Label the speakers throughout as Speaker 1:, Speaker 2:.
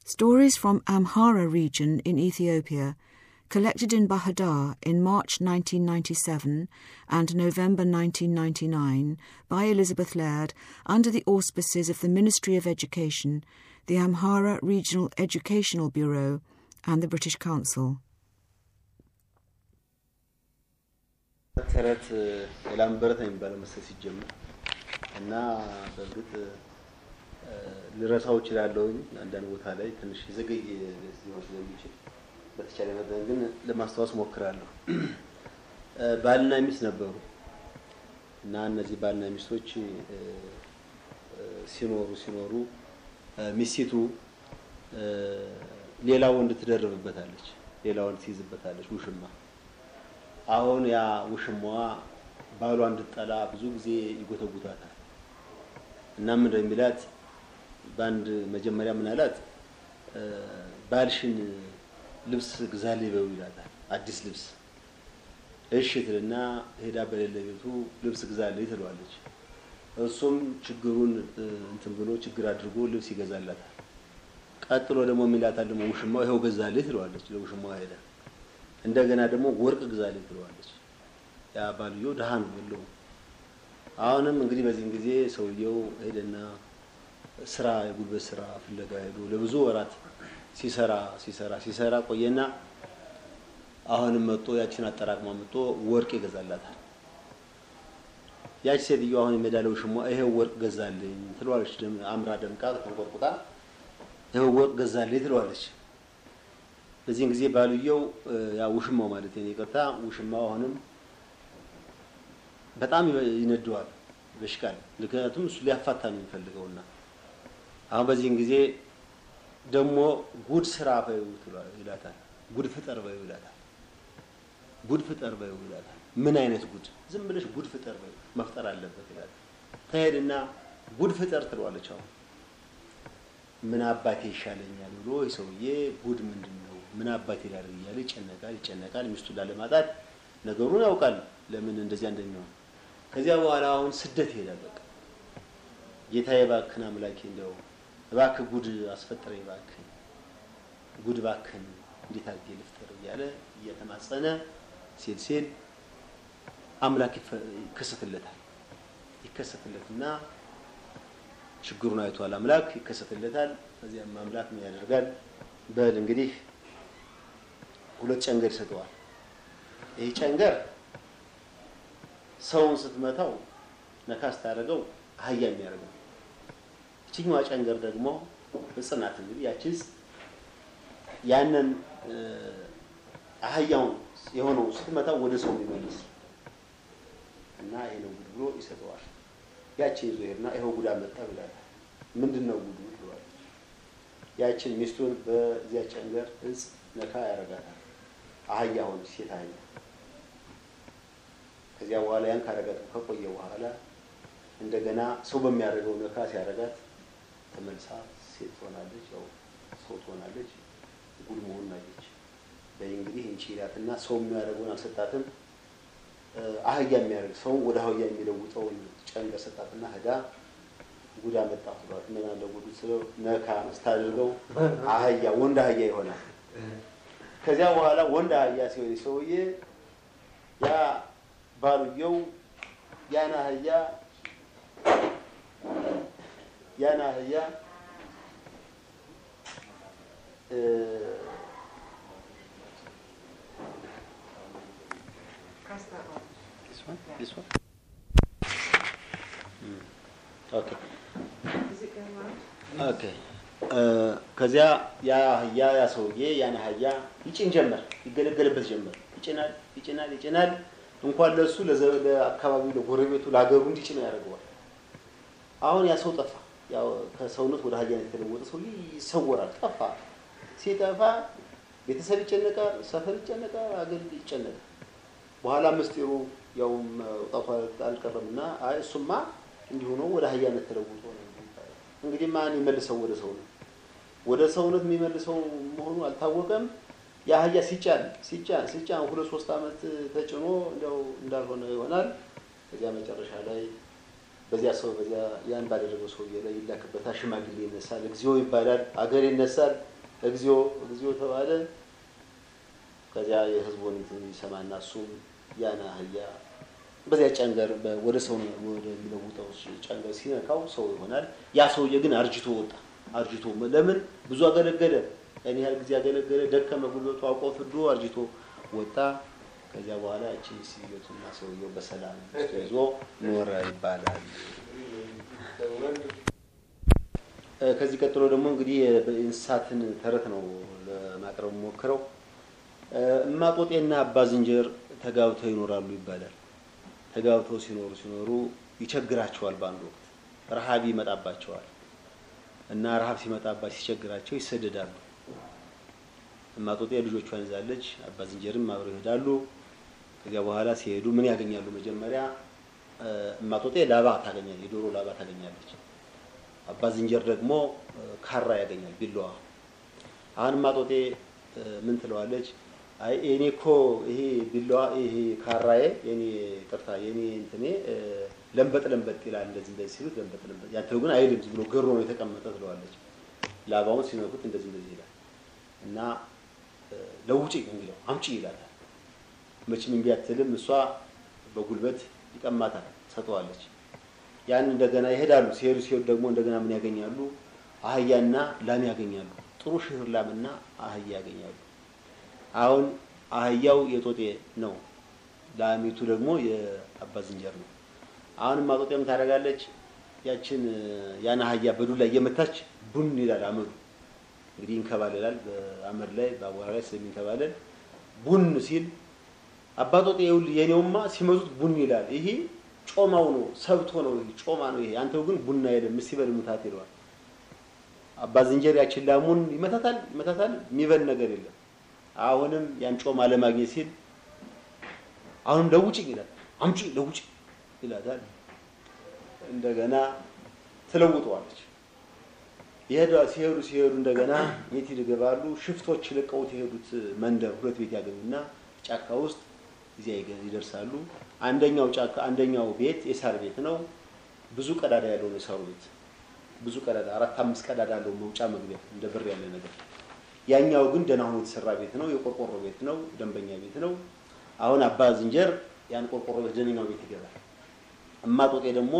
Speaker 1: Stories from Amhara region in Ethiopia, collected in Bahadar in March 1997 and November 1999 by Elizabeth Laird under the auspices of the Ministry of Education, the Amhara Regional Educational Bureau, and the British Council.
Speaker 2: ተረት የላምበረት ነው የሚባለው መሰል ሲጀምር እና በእርግጥ ልረሳው እችላለሁኝ አንዳንድ ቦታ ላይ ትንሽ የዘገየ ሊሆን ስለሚችል በተቻለ መጠን ግን ለማስታወስ ሞክራለሁ። ባልና ሚስት ነበሩ እና እነዚህ ባልና ሚስቶች ሲኖሩ ሲኖሩ ሚስቲቱ ሌላ ወንድ ትደርብበታለች፣ ሌላ ወንድ ትይዝበታለች ውሽማ። አሁን ያ ውሽማዋ ባሏ እንድጠላ ብዙ ጊዜ ይጎተጉታታል እና ምን እንደሚላት በአንድ መጀመሪያ ምን አላት? ባልሽን ልብስ ግዛልኝ በይው ይላታል። አዲስ ልብስ እሺ ትልና ሄዳ በሌለ ቤቱ ልብስ ግዛልኝ ትለዋለች። እሱም ችግሩን እንትን ብሎ ችግር አድርጎ ልብስ ይገዛላታል። ቀጥሎ ደግሞ የሚላታል ደግሞ ውሽማው ይኸው ገዛልኝ ትለዋለች። ለውሽማዋ ሄዳ እንደገና ደግሞ ወርቅ ግዛልኝ ትለዋለች። ያ ባልየው ድሃ ነው የለውም። አሁንም እንግዲህ በዚህን ጊዜ ሰውየው ሄደና ስራ የጉልበት ስራ ፍለጋ ሄዶ ለብዙ ወራት ሲሰራ ሲሰራ ሲሰራ ቆየና አሁንም መጥቶ ያችን አጠራቅማ መጥቶ ወርቅ ይገዛላታል። ያች ሴትዮ አሁን የሜዳለው ሽሟ ይሄው ወርቅ ገዛልኝ ትለዋለች። አምራ ደምቃ ተንቆርቁጣ ይሄው ወርቅ ገዛልኝ ትለዋለች። በዚህን ጊዜ ባልየው ያ ውሽማው ማለት ነው ይቅርታ፣ ውሽማው አሁንም በጣም ይነደዋል፣ በሽቃል። ምክንያቱም እሱ ሊያፋታ ነው የሚፈልገውና አሁን በዚህን ጊዜ ደግሞ ጉድ ስራ በይው ይላታል። ጉድ ፍጠር በይው ይላታል። ጉድ ፍጠር በይው ይላታል። ምን አይነት ጉድ? ዝም ብለሽ ጉድ ፍጠር በይው መፍጠር አለበት ይላታል። ተሄድና ጉድ ፍጠር ትለዋለች። አሁን ምን አባቴ ይሻለኛል ብሎ የሰውዬ ጉድ ምንድን ነው ምን አባቴ ላድርግ እያለ ይጨነቃል ይጨነቃል። ሚስቱን ላለማጣት ነገሩን ያውቃል፣ ለምን እንደዚያ እንደሚሆን። ከዚያ በኋላ አሁን ስደት ይሄዳል። በቃ ጌታዬ እባክህን አምላኬ እንደው እባክህ ጉድ አስፈጥረኝ እባክህ ጉድ እባክህን እንዴት አድርጌ ልፍጠር እያለ እየተማጸነ ሲል ሲል አምላክ ይከሰትለታል። ይከሰትለትና ችግሩን አይቷል አምላክ ይከሰትለታል። ከዚያም አምላክ ምን ያደርጋል? በል እንግዲህ ሁለት ጨንገር ይሰጠዋል። ይህ ጨንገር ሰውን ስትመታው ነካ ስታደርገው አህያ የሚያደርገው ይችኛዋ ጨንገር ደግሞ ህጽናት እንግዲህ ያቺስ ያንን አህያውን የሆነው ስትመታው ወደ ሰው የሚመልስ እና ይሄ ነው ጉድ ብሎ ይሰጠዋል። ያችን ይዞ ሄድና ይኸው ጉድ አመጣ ብላል። ምንድን ነው ጉዱ ብለዋለች። ያችን ሚስቱን በዚያ ጨንገር እጽ ነካ ያደርጋታል። አህያ ሆነች፣ ሴት አህያ። ከዚያ በኋላ ያን ካረጋት ከቆየ በኋላ እንደገና ሰው በሚያደርገው ነካ ሲያደርጋት ተመልሳ ሴት ትሆናለች፣ ያው ሰው ትሆናለች። ጉድ መሆኑን አየች። በይ እንግዲህ እንቺ ይላትና ሰው የሚያደርገውን አልሰጣትም። አህያ የሚያደርግ ሰው ወደ አህያ የሚለውጠውን ጨንገር ሰጣትና ህዳ ጉድ አመጣሁ ብሏት እንደገና ለጉዱ ስለው ነካ ስታደርገው አህያ ወንድ አህያ ይሆናል። ከዚያ በኋላ ወንድ አህያ ሲሆን ሰውዬ ያ ባልየው ያን አህያ ያን አህያ This one? This one? ኦኬ ኦኬ። ከዚያ ያ አህያ ያ ሰውዬ ያን አህያ ይጭን ጀመር፣ ይገለገልበት ጀመር። ይጭናል ይጭናል ይጭናል። እንኳን ለሱ ለአካባቢው፣ ለጎረቤቱ፣ ለሀገሩ እንዲጭነው ያደርገዋል። አሁን ያ ሰው ጠፋ። ያው ከሰውነት ወደ አህያነት የተለወጠ ሰው ይሰወራል። ጠፋ። ሲጠፋ ቤተሰብ ይጨነቃል፣ ሰፈር ይጨነቃል፣ አገር ይጨነቃል። በኋላ ምስጢሩ ያው መውጣቱ አልቀረም እና አይ እሱማ እንዲሁ ነው ወደ አህያነት ተለውጦ ነው። እንግዲህ ማን ይመልሰው ወደ ሰው ነው? ወደ ሰውነት የሚመልሰው መሆኑ አልታወቀም። የአህያ ሲጫን ሲጫን ሲጫን ሁለት ሶስት ዓመት ተጭኖ እንደው እንዳልሆነ ይሆናል። ከዚያ መጨረሻ ላይ በዚያ ሰው በዚያ ያን ባደረገው ሰውዬ ላይ ይላክበታል። ሽማግሌ ይነሳል፣ እግዚኦ ይባላል፣ አገር ይነሳል። እግዚኦ እግዚኦ ተባለ። ከዚያ የህዝቡን እንትን ይሰማና እሱም ያን አህያ በዚያ ጨንገር ወደ ሰው ወደሚለውጠው ጨንገር ሲነካው ሰው ይሆናል። ያ ሰውዬ ግን አርጅቶ ወጣ። አርጅቶ ለምን ብዙ አገለገለ፣ ያን ያህል ጊዜ አገለገለ፣ ደከመ፣ ጉልበቱ አውቆ ፍዶ አርጅቶ ወጣ። ከዚያ በኋላ እቺ ሲዮቱና ሰውየው በሰላም ይዞ ኖረ ይባላል። ከዚህ ቀጥሎ ደግሞ እንግዲህ በእንስሳትን ተረት ነው ለማቅረብ ሞክረው። እማጦጤና አባ ዝንጀር ተጋብተው ይኖራሉ ይባላል። ተጋብተው ሲኖሩ ሲኖሩ ይቸግራቸዋል። በአንድ ወቅት ረሃብ ይመጣባቸዋል እና ረሃብ ሲመጣባቸው ሲቸግራቸው ይሰደዳሉ። እማጦጤ ልጆቿን ይዛለች፣ አባ ዝንጀርም አብረው ይሄዳሉ። ከዚያ በኋላ ሲሄዱ ምን ያገኛሉ? መጀመሪያ እማጦጤ ላባ ታገኛለች፣ የዶሮ ላባ ታገኛለች። አባ ዝንጀር ደግሞ ካራ ያገኛል፣ ቢላዋ። አሁን እማጦጤ ምን ትለዋለች? አይ እኔ እኮ ይሄ ቢላዋ ይሄ ካራዬ የኔ ቅርታ የኔ እንትኔ ለንበጥ ለንበጥ ይላል። እንደዚህ እንደዚህ ሲሉት ለንበጥ ለንበጥ፣ ያንተው ግን አይልም፣ ዝም ብሎ ገሮ ነው የተቀመጠ ትለዋለች። ላባውን ሲነኩት እንደዚህ እንደዚህ ይላል እና ለውጪ እንግዲያው አምጪ ይላታል። መቼም እምቢ አትልም። እሷ በጉልበት ይቀማታል፣ ሰጠዋለች። ያን እንደገና ይሄዳሉ። ሲሄዱ ሲሄዱ ደግሞ እንደገና ምን ያገኛሉ? አህያና ላም ያገኛሉ። ጥሩ ሽህር ላምና አህያ ያገኛሉ። አሁን አህያው የጦጤ ነው፣ ላሚቱ ደግሞ የአባ ዝንጀር ነው። አሁን ማጦጤ ምን ታደርጋለች? ያችን ያን አህያ በዱላ እየመታች ቡን ይላል አመዱ። እንግዲህ ይንከባለላል በአመድ ላይ በአቧራ ላይ ስለሚንከባለል ቡን ሲል አባጦጤ ይኸውልህ የኔውማ ሲመቱት ቡን ይላል። ይሄ ጮማው ነው ሰብቶ ነው ይሄ ጮማ ነው ይሄ። አንተው ግን ቡና አይደለም እስቲ በል ምታት ይለዋል። አባ ዝንጀር ያችን ላሙን ይመታታል ይመታታል፣ የሚበል ነገር የለም። አሁንም ያን ጮማ ለማግኘት ሲል አሁንም ለውጭ ይላል። አምጪ ለውጭ ይላታል። እንደገና ትለውጠዋለች። ይሄዱ ሲሄዱ ሲሄዱ እንደገና የት ይገባሉ? ሽፍቶች ለቀውት የሄዱት መንደር ሁለት ቤት ያገኙና ጫካ ውስጥ እዚያ ይደርሳሉ። አንደኛው ጫካ አንደኛው ቤት የሳር ቤት ነው። ብዙ ቀዳዳ ያለው ነው የሳሩ ቤት። ብዙ ቀዳዳ አራት አምስት ቀዳዳ ያለው መውጫ መግቢያ እንደ ብር ያለ ነገር። ያኛው ግን ደህና ሆኖ የተሰራ ቤት ነው። የቆርቆሮ ቤት ነው። ደንበኛ ቤት ነው። አሁን አባ ዝንጀር ያን ቆርቆሮ ቤት ደነኛው ቤት ይገባል። እማጦጤ ደግሞ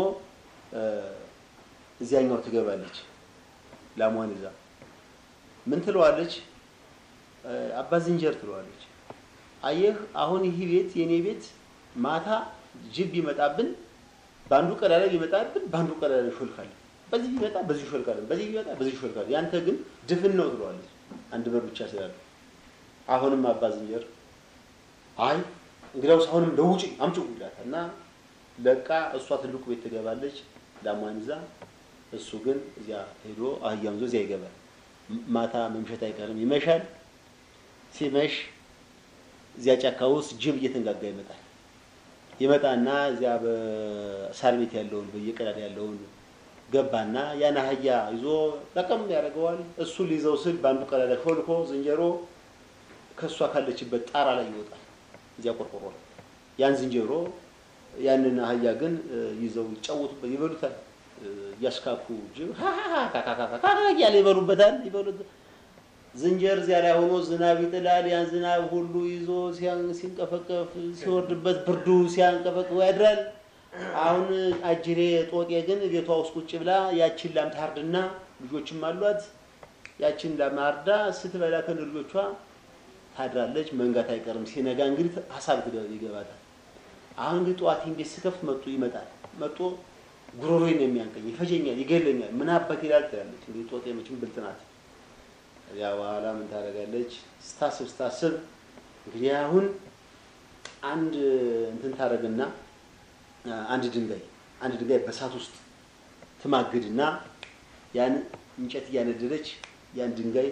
Speaker 2: እዚያኛው ትገባለች። ላሟን ይዛ ምን ትለዋለች? አባ ዝንጀር ትለዋለች። አየህ አሁን ይህ ቤት የኔ ቤት ማታ ጅብ ቢመጣብን በአንዱ ቀዳዳ ቢመጣብን በአንዱ ቀዳዳ ይሾልካለን። በዚህ ቢመጣ በዚህ ይሾልካለን፣ በዚህ ቢመጣ በዚህ ይሾልካለን። ያንተ ግን ድፍን ነው ትለዋለች። አንድ በር ብቻ ስላለ አሁንም አባ ዝንጀር አይ እንግዲያውስ አሁንም ለውጪ አምጪው ይላታል እና ለቃ እሷ ትልቁ ቤት ትገባለች ላሟን ይዛ እሱ ግን እዚያ ሄዶ አህያውን ይዞ እዚያ ይገባል። ማታ መምሸት አይቀርም፣ ይመሻል። ሲመሽ እዚያ ጫካ ውስጥ ጅብ እየተንጋጋ ይመጣል። ይመጣና እዚያ በሳር ቤት ያለውን በየቀዳዳ ያለውን ገባና ያን አህያ ይዞ ጠቀም ያደርገዋል። እሱ ሊይዘው ስል በአንዱ ቀዳዳ ሾልኮ ዝንጀሮ ከእሷ ካለችበት ጣራ ላይ ይወጣል። እዚያ ቆርቆሮ ላይ ያን ዝንጀሮ ያንን አህያ ግን ይዘው ይጫወቱበት ይበሉታል። እያስካኩ ጅብ እያለ ይበሉበታል ይበሉት ዝንጀር እዚያ ላይ ሆኖ ዝናብ ይጥላል። ያን ዝናብ ሁሉ ይዞ ሲንቀፈቀፍ ሲወርድበት ብርዱ ሲያንቀፈቅፍ ያድራል። አሁን አጅሬ ጦጤ ግን ቤቷ ውስጥ ቁጭ ብላ ያችን ላም ታርድና ልጆችም አሏት። ያችን ላም አርዳ ስትበላ ከነ ልጆቿ ታድራለች። መንጋት አይቀርም። ሲነጋ እንግዲህ ሀሳብ ይገባታል። አሁን እንግዲህ ጠዋት ቤት ስከፍት መጡ ይመጣል። መጦ ጉሮሮዬን ነው የሚያንቀኝ፣ ይፈጀኛል፣ ይገለኛል። ምን አባት ይላል ትላለች። እንግዲህ ጦጤ መቼም ብልጥ ናት። ከዚያ በኋላ ምን ታደርጋለች? ስታስብ ስታስብ እንግዲህ አሁን አንድ እንትን ታደርግና አንድ ድንጋይ አንድ ድንጋይ በሳት ውስጥ ትማግድና ያን እንጨት እያነደደች ያን ድንጋይ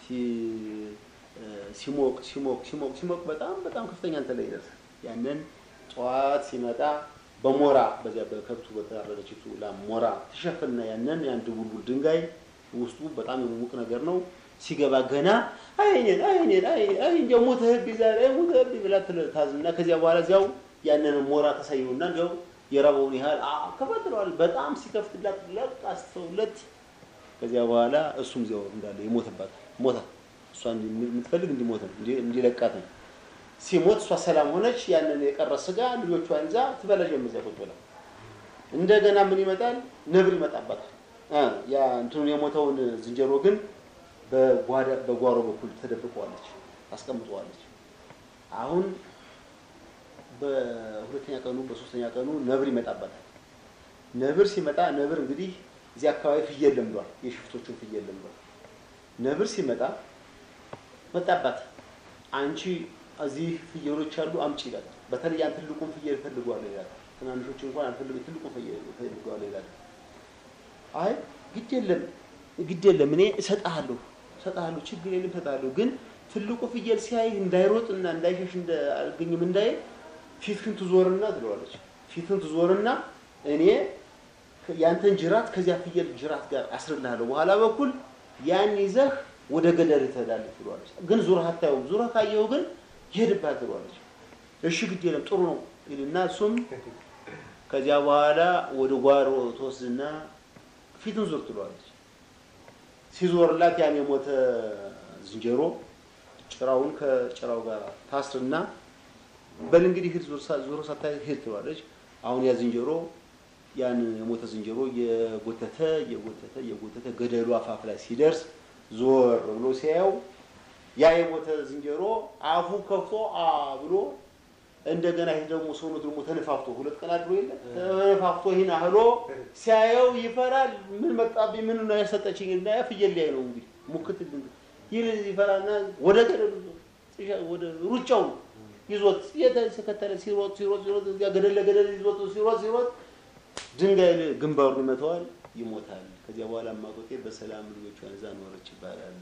Speaker 2: ሲሞቅ ሲሞቅ ሲሞቅ ሲሞቅ በጣም በጣም ከፍተኛ እንትን ላይ ይደርሳል። ያንን ጠዋት ሲመጣ በሞራ በዚያ በከብቱ በተራረደችቱ ላም ሞራ ትሸፍንና ያንን ያን ድቡልቡል ድንጋይ ውስጡ በጣም የሚሙቅ ነገር ነው ሲገባ ገና አይኔን አይኔን አይ እንደው ሞተህብኝ ዛሬ ሞተህብኝ ብላ ታዝና ከዚያ በኋላ እዚያው ያንን ሞራ ተሳየውና እንዲያው የራበውን ያህል ከፈትለዋል። በጣም ሲከፍትላት ለቅ አስተውለት ከዚያ በኋላ እሱም እዚያው እንዳለ ይሞትባት ሞታ እሷ የምትፈልግ እንዲሞት ነው እንዲለቃት ነው። ሲሞት እሷ ሰላም ሆነች። ያንን የቀረ ስጋ ልጆቿን ይዛ ትበላ ጀመር እዚያ ቁጭ ብላ። እንደገና ምን ይመጣል? ነብር ይመጣባታል። ያ እንትኑን የሞተውን ዝንጀሮ ግን በጓዳ በጓሮ በኩል ተደብቀዋለች፣ ታስቀምጠዋለች። አሁን በሁለተኛ ቀኑ በሶስተኛ ቀኑ ነብር ይመጣባታል። ነብር ሲመጣ ነብር እንግዲህ እዚህ አካባቢ ፍየል ለምዷል፣ የሽፍቶቹን ፍየል ለምዷል። ነብር ሲመጣ መጣባት። አንቺ እዚህ ፍየሎች አሉ አምጪ ይላል። በተለይ ያን ትልቁን ፍየል ፈልጓል ይላል። ትናንሾች እንኳን አልፈልግም፣ ትልቁን ፍየል ፈልጓል ይላል። አይ ግድ የለም ግድ የለም እኔ እሰጥሃለሁ እሰጥሃለሁ ችግር የለም እሰጥሃለሁ። ግን ትልቁ ፍየል ሲያይ እንዳይሮጥና እንዳይሸሽ እንዳልገኝም እንዳይ ፊትህን ትዞርና ትለዋለች። ፊትህን ትዞርና እኔ ያንተን ጅራት ከዚያ ፍየል ጅራት ጋር አስርልሃለሁ። በኋላ በኩል ያን ይዘህ ወደ ገደል ትሄዳለህ ትለዋለች። ግን ዙረህ አታየውም። ዙረህ ካየኸው ግን ይሄድብሃል ትለዋለች። እሺ ግድ የለም ጥሩ ነው ይልና እሱም ከዚያ በኋላ ወደ ጓሮ ትወስድና ፊትን ዞር ትለዋለች። ሲዞርላት ያን የሞተ ዝንጀሮ ጭራውን ከጭራው ጋር ታስርና በል እንግዲህ ሂድ ዞሮ ሳታይ ሂድ ትለዋለች። አሁን ያ ዝንጀሮ ያን የሞተ ዝንጀሮ የጎተተ የጎተተ የጎተተ ገደሉ አፋፍ ላይ ሲደርስ ዞር ብሎ ሲያየው ያ የሞተ ዝንጀሮ አፉ ከፍቶ አ ብሎ እንደገና ይህ ደግሞ ሰውነቱ ደግሞ ተነፋፍቶ ሁለት ቀን አድሮ የለ ተነፋፍቶ ይህን አህሎ ሲያየው ይፈራል። ምን መጣብኝ? ምን ነው ያሰጠችኝ? እና ያ ፍየል ላይ ነው እንግዲህ ሙክት ይህ ይፈራና ወደ ገደሉ ወደ ሩጫው ይዞት የተከተለ ሲሮጥ ሲሮጥ ሲሮጥ እዚያ ገደል ለገደል ይዞት ሲሮጥ ሲሮጥ ድንጋይ ግንባሩን ይመተዋል፣ ይሞታል። ከዚያ በኋላ ማቆጤ በሰላም ልጆቿን እዛ ኖረች ይባላል።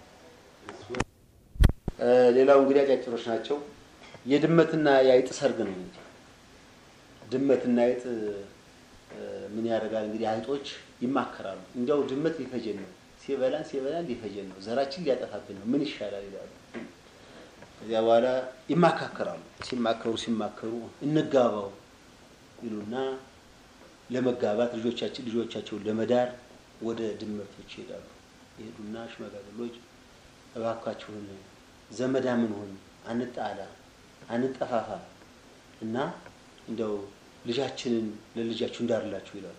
Speaker 2: ሌላው እንግዲህ አጫጭሮች ናቸው። የድመትና የአይጥ ሰርግ ነው እንግዲህ ድመትና አይጥ ምን ያደርጋል እንግዲህ አይጦች ይማከራሉ። እንዲያው ድመት ሊፈጀን ነው፣ ሲበላን ሲበላን ሊፈጀን ነው፣ ዘራችን ሊያጠፋብን ነው፣ ምን ይሻላል ይላሉ። ከዚያ በኋላ ይማካከራሉ። ሲማከሩ ሲማከሩ እንጋባው ይሉና ለመጋባት ልጆቻችን ልጆቻቸውን ለመዳር ወደ ድመቶች ይሄዳሉ። ይሄዱና ሽማግሌዎች እባካችሁን ዘመዳምን ሆን አንጣላ፣ አንጠፋፋ እና እንደው ልጃችንን ለልጃችሁ እንዳርላችሁ ይላሉ።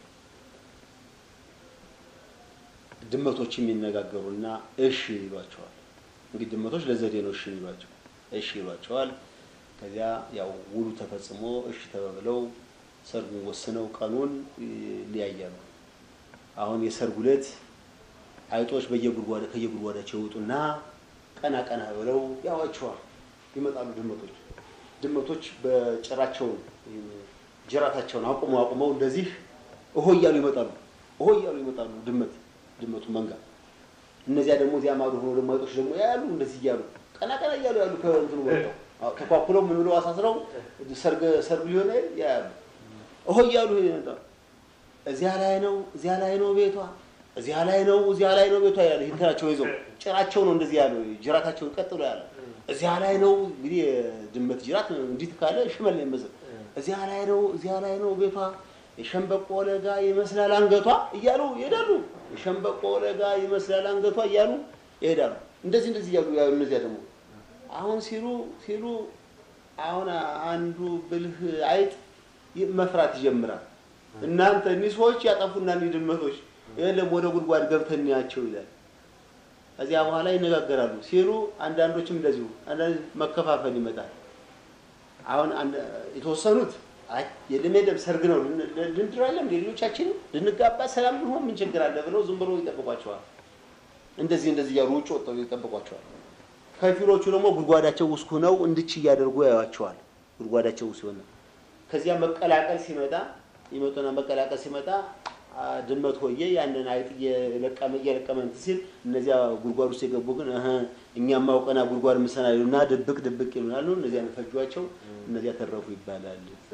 Speaker 2: ድመቶችም ይነጋገሩና እሺ ይሏቸዋል። እንግዲህ ድመቶች ለዘዴ ነው እሺ ይሏቸው እሺ ይሏቸዋል። ከዚያ ያው ውሉ ተፈጽሞ እሺ ተባብለው ሰርጉን ወስነው ቀኑን ይለያያሉ። አሁን የሰርጉ ዕለት አይጦች በየጉድጓዳ ከየጉድጓዳቸው ይወጡና ቀና ቀና ብለው ያዋቸዋል። ይመጣሉ ድመቶች ድመቶች በጭራቸውን ጅራታቸውን አቁመው አቁመው እንደዚህ እሆ እያሉ ይመጣሉ። እሆ እያሉ ይመጣሉ ድመት ድመቱ መንጋ። እነዚያ ደግሞ እዚያ ማዶ ሆነው ደግሞ አይጦች ደግሞ ያሉ እንደዚህ እያሉ ቀና ቀና እያሉ ያሉ ከእንትኑ ወጥተው ተኳኩለው ምን ብለው አሳስረው ሰርግ ሰርግ ሊሆን ያሉ እሆ እያሉ ይመጣሉ። እዚያ ላይ ነው እዚያ ላይ ነው ቤቷ እዚያ ላይ ነው እዚያ ላይ ነው ቤቷ ያለ እንትናቸው ይዘው ጭራቸው ነው እንደዚህ ያለው ጅራታቸውን ቀጥሎ ያለ እዚያ ላይ ነው እንግዲህ ድመት ጅራት እንዲት ካለ ሽመል ነው የሚመስል እዚያ ላይ ነው እዚያ ላይ ነው ቤቷ የሸንበቆ ለጋ ይመስላል አንገቷ እያሉ ይሄዳሉ። የሸንበቆ ለጋ ይመስላል አንገቷ እያሉ ይሄዳሉ። እንደዚህ እንደዚህ እያሉ ያሉ እነዚያ ደግሞ አሁን ሲሉ ሲሉ አሁን አንዱ ብልህ አይጥ መፍራት ይጀምራል። እናንተ እኒህ ሰዎች ያጠፉና እኒህ ድመቶች የለም ወደ ጉድጓድ ገብተን እንያቸው ይላል። ከዚያ በኋላ ይነጋገራሉ ሲሉ አንዳንዶችም እንደዚሁ አንዳንድ መከፋፈል ይመጣል። አሁን የተወሰኑት አይ የለም የለም ሰርግ ነው ልንድራለን ሌሎቻችን ልንጋባ ሰላም ልንሆን ምን ችግር አለ ብለው ዝም ብሎ ይጠብቋቸዋል። እንደዚህ እንደዚህ እያሉ ውጭ ወጥተው ይጠብቋቸዋል። ከፊሎቹ ደግሞ ጉድጓዳቸው ውስጥ ሆነው እንድች እያደርጉ ያዩዋቸዋል። ጉድጓዳቸው ውስጥ ሆነ ከዚያ መቀላቀል ሲመጣ ይመጡና መቀላቀል ሲመጣ ድመት ሆዬ ያንን አይጥ እየለቀመ እየለቀመ እንትን ሲል እነዚያ ጉድጓድ ውስጥ የገቡ ግን እህ እኛም አውቀና ጉድጓድ ምሰና ይሉና ድብቅ ድብቅ ይሉናሉ። እነዚያ ፈጇቸው፣ እነዚያ ተረፉ ይባላል።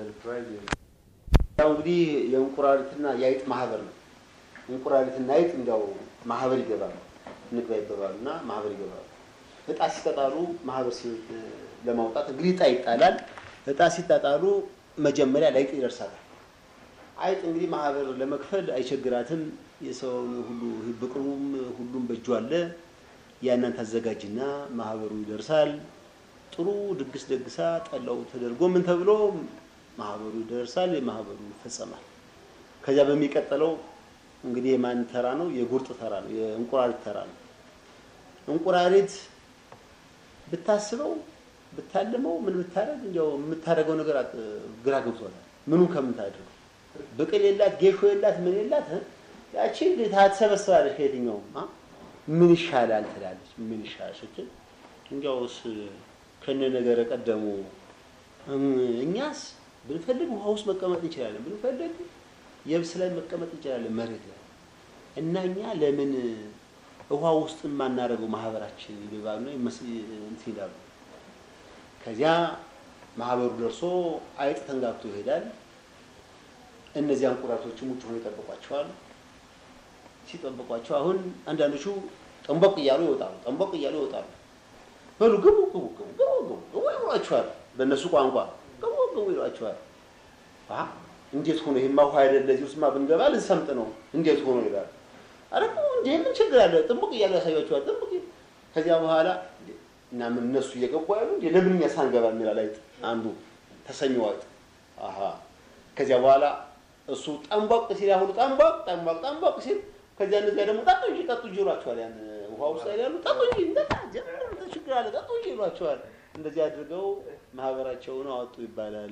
Speaker 2: ያው እንግዲህ የእንቁራሪትና የአይጥ ማህበር ነው። እንቁራሪትና አይጥ እንዲያው ማህበር ይገባሉ፣ እንግባ ይገባሉ እና ማህበር ይገባሉ። እጣ ሲጣጣሉ ማህበር ለማውጣት እንግዲህ እጣ ይጣላል። እጣ ሲጣጣሉ መጀመሪያ ለአይጥ ይደርሳታል። አይጥ እንግዲህ ማህበር ለመክፈል አይቸግራትም። የሰውን ሁሉ ብቅሉም ሁሉም በእጁ አለ። ያንን ታዘጋጅና ማህበሩ ይደርሳል። ጥሩ ድግስ ደግሳ ጠላው ተደርጎ ምን ተብሎ ማህበሩ ይደርሳል። የማህበሩ ይፈጸማል። ከዚያ በሚቀጥለው እንግዲህ የማን ተራ ነው? የጉርጥ ተራ ነው። የእንቁራሪት ተራ ነው። እንቁራሪት ብታስበው ብታልመው ምን ብታደርግ እንዲያው የምታደርገው ነገር ግራ ገብቶታል። ምኑን ከምን ታድርገው? ብቅል የላት ጌሾ የላት ምን የላት ያቺ ታትሰበስባለች ከየትኛውም ምን ይሻላል ትላለች። ምን ይሻላል ስትል እንዲያውስ ከነ ነገረ ቀደሙ እኛስ ብንፈልግ ውሃ ውስጥ መቀመጥ እንችላለን፣ ብንፈልግ የብስ ላይ መቀመጥ እንችላለን፣ መሬት ላይ እና እኛ ለምን ውሃ ውስጥ የማናደርገው ማህበራችን ይገባሉ እንትን ይላሉ። ከዚያ ማህበሩ ደርሶ አይጥ ተንጋግቶ ይሄዳል። እነዚያ እንቁራሪቶችም ውጭ ሆነው ይጠብቋቸዋል። ሲጠብቋቸው አሁን አንዳንዶቹ ጠንቦቅ እያሉ ይወጣሉ፣ ጠንቦቅ እያሉ ይወጣሉ። በሉ ግቡ ግቡ ግቡ ግቡ ግቡ ግቡ ይሏቸዋል። በእነሱ ቋንቋ ግቡ ግቡ ይሏቸዋል። እንዴት ሆኖ ይሄማ ውሃ አይደለ እዚህ ውስጥማ ብንገባ ልንሰምጥ ነው። እንዴት ሆኖ ይላል። አረ እንዴ ምን ችግር አለ? ጥንቡቅ እያሉ ያሳያቸዋል። ጥንቡቅ ከዚያ በኋላ እና ምን እነሱ እየገቡ ያሉ እንዴ ለምን እኛ ሳንገባ የሚላል አይጥ አንዱ ተሰኘው አይጥ አሃ ከዚያ በኋላ እሱ ጠንቧቅ ሲል ያሁኑ ጠንቧቅ ጠንቧቅ ጠንቧቅ ሲል ከዚያ እነዚያ ደግሞ ጠጡ እንጂ ጠጡ እንጂ ይሏቸዋል። ያን ውሃ ውስጥ ላይ ያሉ ጠጡ እንጂ እንደታ ጀምር ችግር አለ ጠጡ እንጂ ይሏቸዋል። እንደዚህ አድርገው ማህበራቸውን አወጡ ይባላል።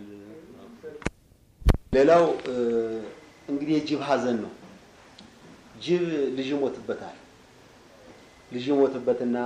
Speaker 2: ሌላው እንግዲህ የጅብ ሀዘን ነው። ጅብ ልጅ ይሞትበታል። ልጅ ይሞትበትና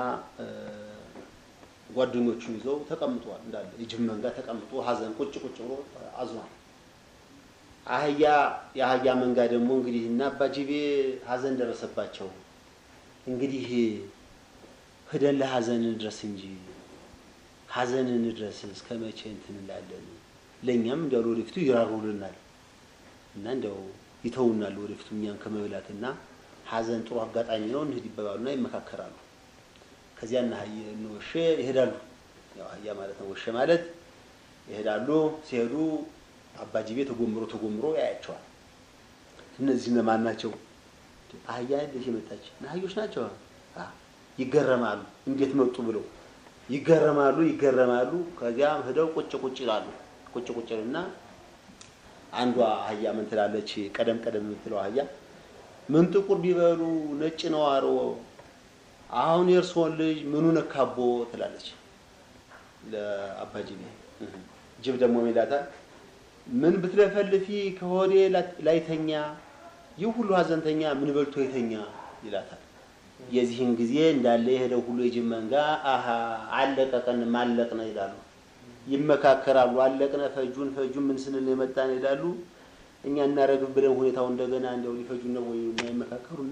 Speaker 2: ጓደኞቹ ይዘው ተቀምጧል። እንዳለ የጅብ መንጋ ተቀምጦ ሀዘን ቁጭ ቁጭ ብሎ አዝኗል። አህያ የአህያ መንጋ ደግሞ እንግዲህ እና አባጅቤ ሀዘን ደረሰባቸው። እንግዲህ ሂደን ለሀዘን እንድረስ እንጂ ሀዘን እንድረስ እስከ መቼ እንትን እንላለን? ለእኛም እንዲያው ለወደፊቱ ይራሩልናል እና እንዲያው ይተውናል ወደፊቱ እኛን ከመብላትና ሀዘን ጥሩ አጋጣሚ ነው እንሂድ ይባባሉና ይመካከራሉ። ከዚያ እና እነ ወሼ ይሄዳሉ። ያው አህያ ማለት ነው፣ ወሼ ማለት ይሄዳሉ። ሲሄዱ አባጅቤ ተጎምሮ ተጎምሮ ያያቸዋል። እነዚህ እነማን ናቸው? አህያ ልጅ የመጣች አህዮች ናቸው። ይገረማሉ። እንዴት መጡ ብለው ይገረማሉ፣ ይገረማሉ። ከዚያም ሄደው ቁጭ ቁጭ ይላሉ። ቁጭ ቁጭ እና አንዷ አህያ ምን ትላለች? ቀደም ቀደም የምትለው አህያ ምን ጥቁር ቢበሉ ነጭ ነው አሮ አሁን የእርስዎን ልጅ ምኑ ነካቦ ትላለች ለአባጅቤ። ጅብ ደግሞ ይላታል ምን ብትለፈልፊ ከሆዴ ላይተኛ ይህ ሁሉ ሀዘንተኛ ምን በልቶ የተኛ ይላታል። የዚህን ጊዜ እንዳለ የሄደው ሁሉ የጅብ መንጋ አሀ አለቀቀን ማለቅነ ይላሉ። ይመካከራሉ። አለቅነ ፈጁን ፈጁን ምን ስንል ነው የመጣን ይላሉ። እኛ እናረግብ ብለን ሁኔታው እንደገና እንደው ሊፈጁን ነው ወይ እና ይመካከሩና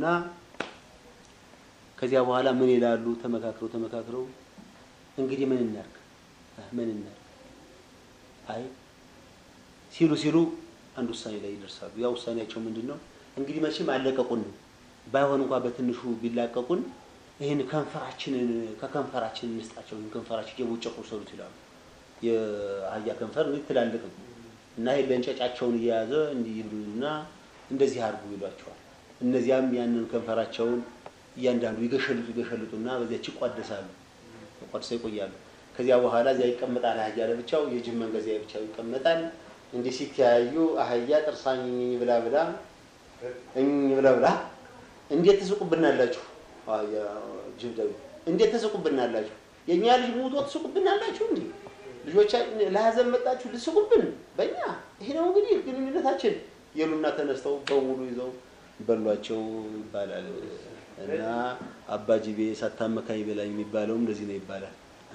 Speaker 2: ከዚያ በኋላ ምን ይላሉ? ተመካክረው ተመካክረው እንግዲህ ምን እናርግ ምን እናርግ አይ ሲሉ ሲሉ አንድ ውሳኔ ላይ ይደርሳሉ። ያ ውሳኔያቸው ምንድን ነው? እንግዲህ መቼም አለቀቁን፣ ባይሆን እንኳን በትንሹ ቢላቀቁን ይህን ከንፈራችንን ከከንፈራችን እንስጣቸው፣ ይህን ከንፈራችን እየቦጨቁ ሰሩት ይላሉ። የአህያ ከንፈር እንግዲህ ትላልቅ ነው እና ይሄ ለእንጨጫቸውን እየያዘ እንዲህ ይብሉና እንደዚህ አድርጉ ይሏቸዋል። እነዚያም ያንን ከንፈራቸውን እያንዳንዱ ይገሸልጡ ይገሸልጡና በዚያች ይቋደሳሉ፣ ተቋድሰው ይቆያሉ። ከዚያ በኋላ እዚያ ይቀመጣል አህያ ለብቻው፣ የጅብ መንጋ እዚያ ብቻው ይቀመጣል። እንዲህ ሲተያዩ አህያ ጥርሳኝ ብላ ብላ እኝ ብላ ብላ እንዴት ትስቁብናላችሁ? አህያ ጅብ ደግሞ እንዴት ትስቁብናላችሁ? የእኛ ልጅ ሙቶ ትስቁብናላችሁ? እንዴ ልጆቻ ለሀዘን መጣችሁ ልስቁብን በእኛ ይሄ ነው እንግዲህ ግንኙነታችን የሉና ተነስተው በሙሉ ይዘው በሏቸው ይባላል። እና አባጅቤ ሳታመካኝ በላኝ የሚባለውም እንደዚህ ነው ይባላል።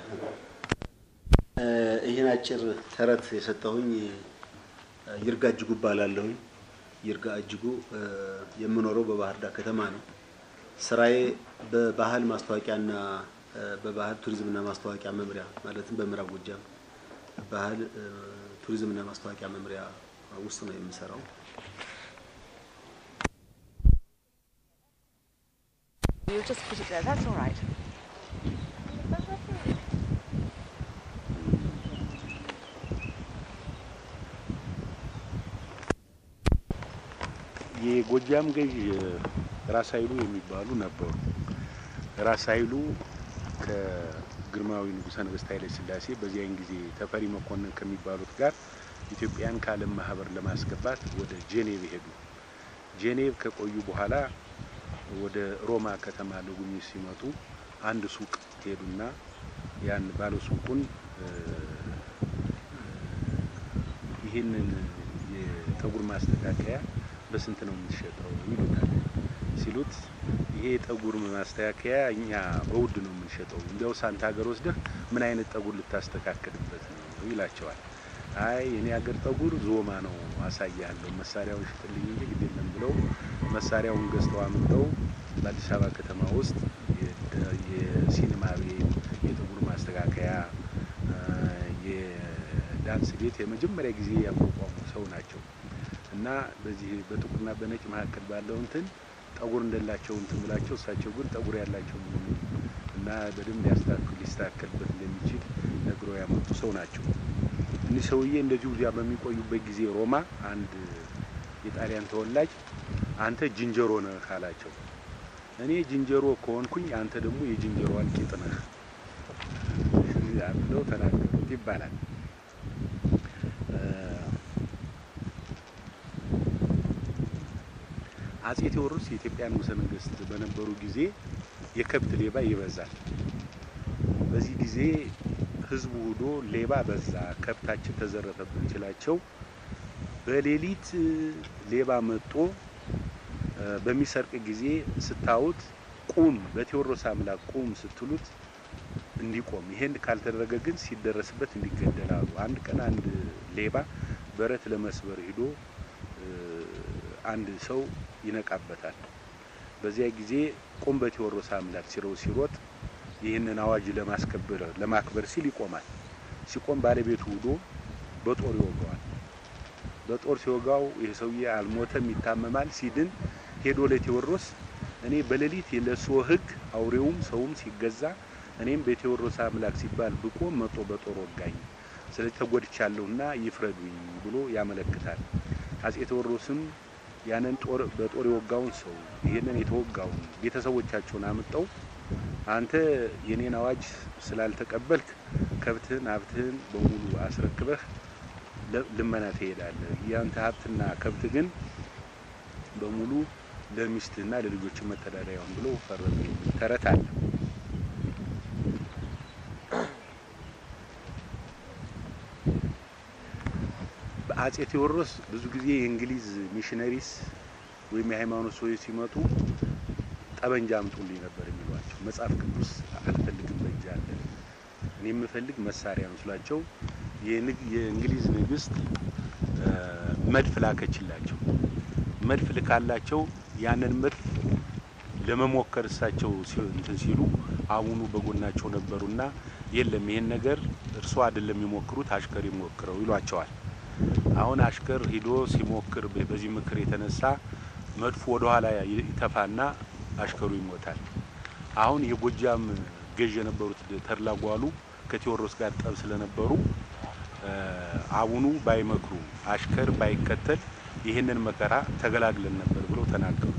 Speaker 2: ይህን አጭር ተረት የሰጠሁኝ ይርጋ እጅጉ እባላለሁኝ። ይርጋ እጅጉ የምኖረው በባህር ዳር ከተማ ነው። ስራዬ በባህል ማስታወቂያና በባህል ቱሪዝምና ማስታወቂያ መምሪያ ማለትም በምዕራብ ጎጃም ባህል ቱሪዝምና ማስታወቂያ መምሪያ ውስጥ ነው የምሰራው።
Speaker 3: You just put it there. That's all right.
Speaker 2: ይህ
Speaker 4: የጎጃም ገዥ ራስ ኃይሉ የሚባሉ ነበሩ። ራስ ኃይሉ ከግርማዊ ንጉሠ ነገሥት ኃይለ ሥላሴ በዚያን ጊዜ ተፈሪ መኮንን ከሚባሉት ጋር ኢትዮጵያን ከዓለም ማህበር ለማስገባት ወደ ጄኔቭ ሄዱ። ጄኔቭ ከቆዩ በኋላ ወደ ሮማ ከተማ ለጉብኝት ሲመጡ አንድ ሱቅ ሄዱና ያን ባለ ሱቁን ይህንን የጠጉር ማስተካከያ በስንት ነው የምትሸጠው ይሉታል። ሲሉት ይሄ የጠጉር ማስተካከያ እኛ በውድ ነው የምንሸጠው፣ እንዲያው ሳንት ሀገር ወስደህ ምን አይነት ጠጉር ልታስተካክልበት ነው ይላቸዋል። አይ የኔ ሀገር ጠጉር ዞማ ነው አሳያለሁ፣ መሳሪያውን ሽጥልኝ እንጂ ግድ የለም ብለው መሳሪያውን ገዝተው አምጠው በአዲስ አበባ ከተማ ውስጥ የሲኒማ ቤት፣ የጠጉር ማስተካከያ፣ የዳንስ ቤት የመጀመሪያ ጊዜ ያቋቋሙ ሰው ናቸው እና በዚህ በጥቁርና በነጭ መካከል ባለው እንትን ጠጉር እንደላቸው እንትን ብላቸው እሳቸው ግን ጠጉር ያላቸው እና በደንብ ሊያስተካክል ሊስተካከልበት እንደሚችል ነግረው ያመጡ ሰው ናቸው። እኒህ ሰውዬ እንደዚሁ እዚያ በሚቆዩበት ጊዜ ሮማ አንድ የጣሊያን ተወላጅ አንተ ዝንጀሮ ነህ አላቸው። እኔ ዝንጀሮ ከሆንኩኝ አንተ ደግሞ የዝንጀሮ አልቂጥ ነህ ብለው ተናገሩት ይባላል። አጼ ቴዎድሮስ የኢትዮጵያ ንጉሠ ነገሥት በነበሩ ጊዜ የከብት ሌባ ይበዛል። በዚህ ጊዜ ህዝቡ ሁዶ ሌባ በዛ፣ ከብታችን ተዘረፈብን ሲላቸው በሌሊት ሌባ መጦ በሚሰርቅ ጊዜ ስታዩት ቁም፣ በቴዎድሮስ አምላክ ቁም ስትሉት እንዲቆም፣ ይሄን ካልተደረገ ግን ሲደረስበት እንዲገደላሉ። አንድ ቀን አንድ ሌባ በረት ለመስበር ሂዶ አንድ ሰው ይነቃበታል። በዚያ ጊዜ ቁም በቴዎድሮስ አምላክ ሲረው ሲሮጥ ይህንን አዋጅ ለማስከበር ለማክበር ሲል ይቆማል። ሲቆም ባለቤቱ ውዶ በጦር ይወጋዋል። በጦር ሲወጋው ይህ ሰውዬ አልሞተም፣ ይታመማል። ሲድን ሄዶ ለቴዎድሮስ እኔ በሌሊት ለእርስዎ ሕግ አውሬውም ሰውም ሲገዛ እኔም በቴዎድሮስ አምላክ ሲባል ብቆም መጦ በጦር ወጋኝ፣ ስለዚህ ተጎድቻለሁና ይፍረዱኝ ብሎ ያመለክታል። አጼ ቴዎድሮስም ያንን ጦር በጦር የወጋውን ሰው ይህንን የተወጋውን ቤተሰቦቻቸውን አምጠው አንተ የኔን አዋጅ ስላልተቀበልክ ከብትህን ሀብትህን በሙሉ አስረክበህ ልመና ትሄዳለህ። ያንተ ሀብትና ከብት ግን በሙሉ ለሚስትህና ለልጆች መተዳደሪያውን ብሎ ፈረዱ። ተረት አለ። በአጼ ቴዎድሮስ ብዙ ጊዜ የእንግሊዝ ሚሽነሪስ ወይም የሃይማኖት ሰዎች ሲመጡ ጠበንጃ አምጡልኝ ነበር የሚሏቸው። መጽሐፍ ቅዱስ አልፈልግም በእጅ አለ፣ እኔ የምፈልግ መሳሪያ ነው ስላቸው የእንግሊዝ ንግስት መድፍ ላከችላቸው። መድፍ ልካላቸው ያንን መድፍ ለመሞከር እሳቸው እንትን ሲሉ አቡኑ በጎናቸው ነበሩና የለም ይሄን ነገር እርሶ አይደለም የሚሞክሩት አሽከር ይሞክረው ይሏቸዋል። አሁን አሽከር ሂዶ ሲሞክር በዚህ ምክር የተነሳ መድፉ ወደ ኋላ ይተፋና አሽከሩ ይሞታል። አሁን የጎጃም ገዥ የነበሩት ተድላ ጓሉ ከቴዎድሮስ ጋር ጠብ ስለነበሩ አቡኑ ባይመክሩ አሽከር ባይከተል ይህንን መከራ ተገላግለን ነበር ብለው ተናገሩ።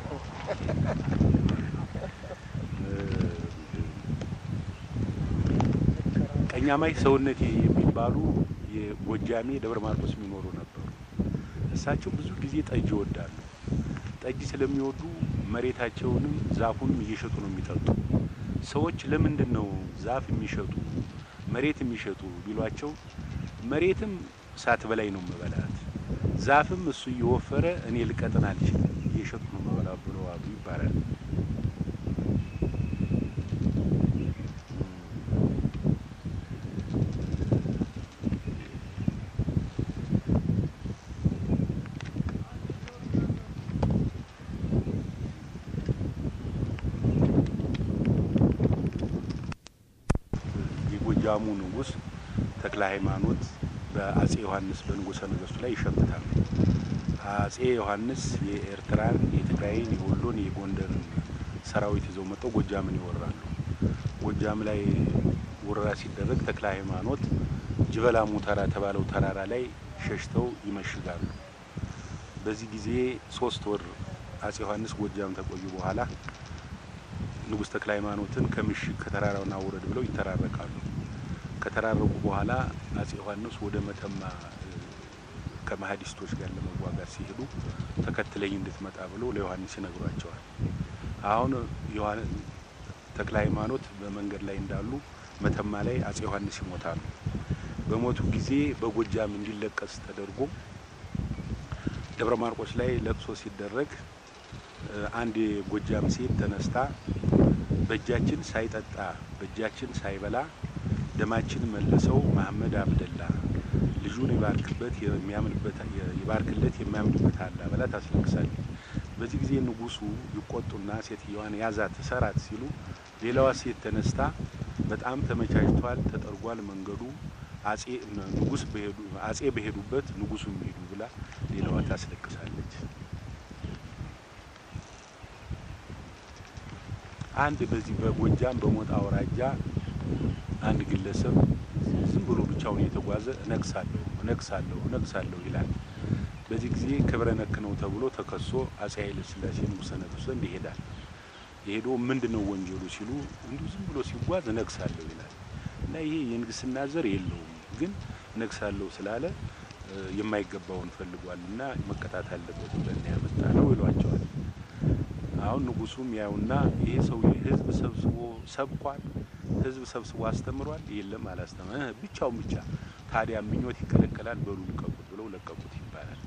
Speaker 4: ቀኛማይ ሰውነቴ የሚባሉ የጎጃሜ ደብረ ማርቆስ የሚኖሩ ነበሩ። እሳቸው ብዙ ጊዜ ጠጅ ይወዳሉ። ጠጅ ስለሚወዱ መሬታቸውንም ዛፉንም እየሸጡ ነው የሚጠጡ። ሰዎች ለምንድን ነው ዛፍ የሚሸጡ መሬት የሚሸጡ ቢሏቸው መሬትም እሳት በላይ ነው መበላት፣ ዛፍም እሱ እየወፈረ እኔ ልቀጥን አልችልም እየሸጡ ነው መበላ ብለው አሉ ይባላል። የጎጃሙ ንጉሥ ተክለ ሃይማኖት በአጼ ዮሐንስ በንጉሠ ነገሥቱ ላይ ይሸምታሉ። አጼ ዮሐንስ የኤርትራን፣ የትግራይን፣ የወሎን፣ የጎንደርን ሰራዊት ይዘው መጥተው ጎጃምን ይወራሉ። ጎጃም ላይ ወረራ ሲደረግ ተክለ ሃይማኖት ጅበላ ሙተራ የተባለው ተራራ ላይ ሸሽተው ይመሽጋሉ። በዚህ ጊዜ ሶስት ወር አጼ ዮሐንስ ጎጃም ተቆዩ በኋላ ንጉሥ ተክለ ሃይማኖትን ከምሽግ ከተራራውን አውረድ ብለው ይተራረቃሉ። ከተራረቁ በኋላ አጼ ዮሐንስ ወደ መተማ ከመሀዲስቶች ጋር ለመዋጋት ሲሄዱ ተከትለኝ እንድትመጣ ብሎ ለዮሐንስ ይነግሯቸዋል። አሁን ተክለ ሃይማኖት በመንገድ ላይ እንዳሉ መተማ ላይ አጼ ዮሐንስ ይሞታሉ። በሞቱ ጊዜ በጎጃም እንዲለቀስ ተደርጎ ደብረ ማርቆስ ላይ ለቅሶ ሲደረግ አንድ የጎጃም ሴት ተነስታ በእጃችን ሳይጠጣ በእጃችን ሳይበላ ደማችን መለሰው መሐመድ አብደላ ልጁን ይባርክበት የሚያምንበት ይባርክለት የሚያምንበት አላ ብላ ታስለቅሳለች። በዚህ ጊዜ ንጉሱ ይቆጡና ሴትዮዋን ያዛት ሰራት ሲሉ ሌላዋ ሴት ተነስታ በጣም ተመቻችቷል፣ ተጠርጓል መንገዱ አጼ ንጉስ በሄዱ አጼ በሄዱበት ንጉሱ የሚሄዱ ብላ ሌላዋ ታስለቅሳለች። አንድ በዚህ በጎጃም በሞጣ አውራጃ አንድ ግለሰብ ዝም ብሎ ብቻውን እየተጓዘ እነግሳለሁ እነግሳለሁ እነግሳለሁ ይላል። በዚህ ጊዜ ክብረ ነክ ነው ተብሎ ተከሶ አጼ ኃይለ ሥላሴ ንጉሠ ነገሥት ዘንድ ይሄዳል። የሄዶ ምንድን ነው ወንጀሉ ሲሉ እንዲሁ ዝም ብሎ ሲጓዝ እነግሳለሁ ይላል እና ይሄ የንግስና ዘር የለውም ግን እነግሳለሁ ስላለ የማይገባውን ፈልጓል እና መቀጣት አለበት ብለን ያመጣ ነው ይሏቸዋል። አሁን ንጉሱም ያዩና ይሄ ሰው ህዝብ ሰብስቦ ሰብኳል፣ ህዝብ ሰብስቦ አስተምሯል። የለም አላስተምረ ብቻውን ብቻ ታዲያ ምኞት ይከለከላል፣ በሉ ልቀቁት ብለው ለቀቁት ይባላል።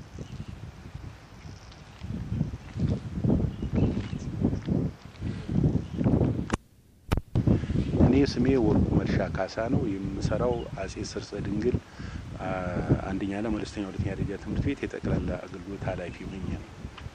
Speaker 4: እኔ ስሜ ወርቁ መርሻ ካሳ ነው። የምሰራው አጼ ሰርጸ ድንግል አንደኛና መለስተኛ ሁለተኛ ደረጃ ትምህርት ቤት የጠቅላላ አገልግሎት ኃላፊ ሆኜ ነው።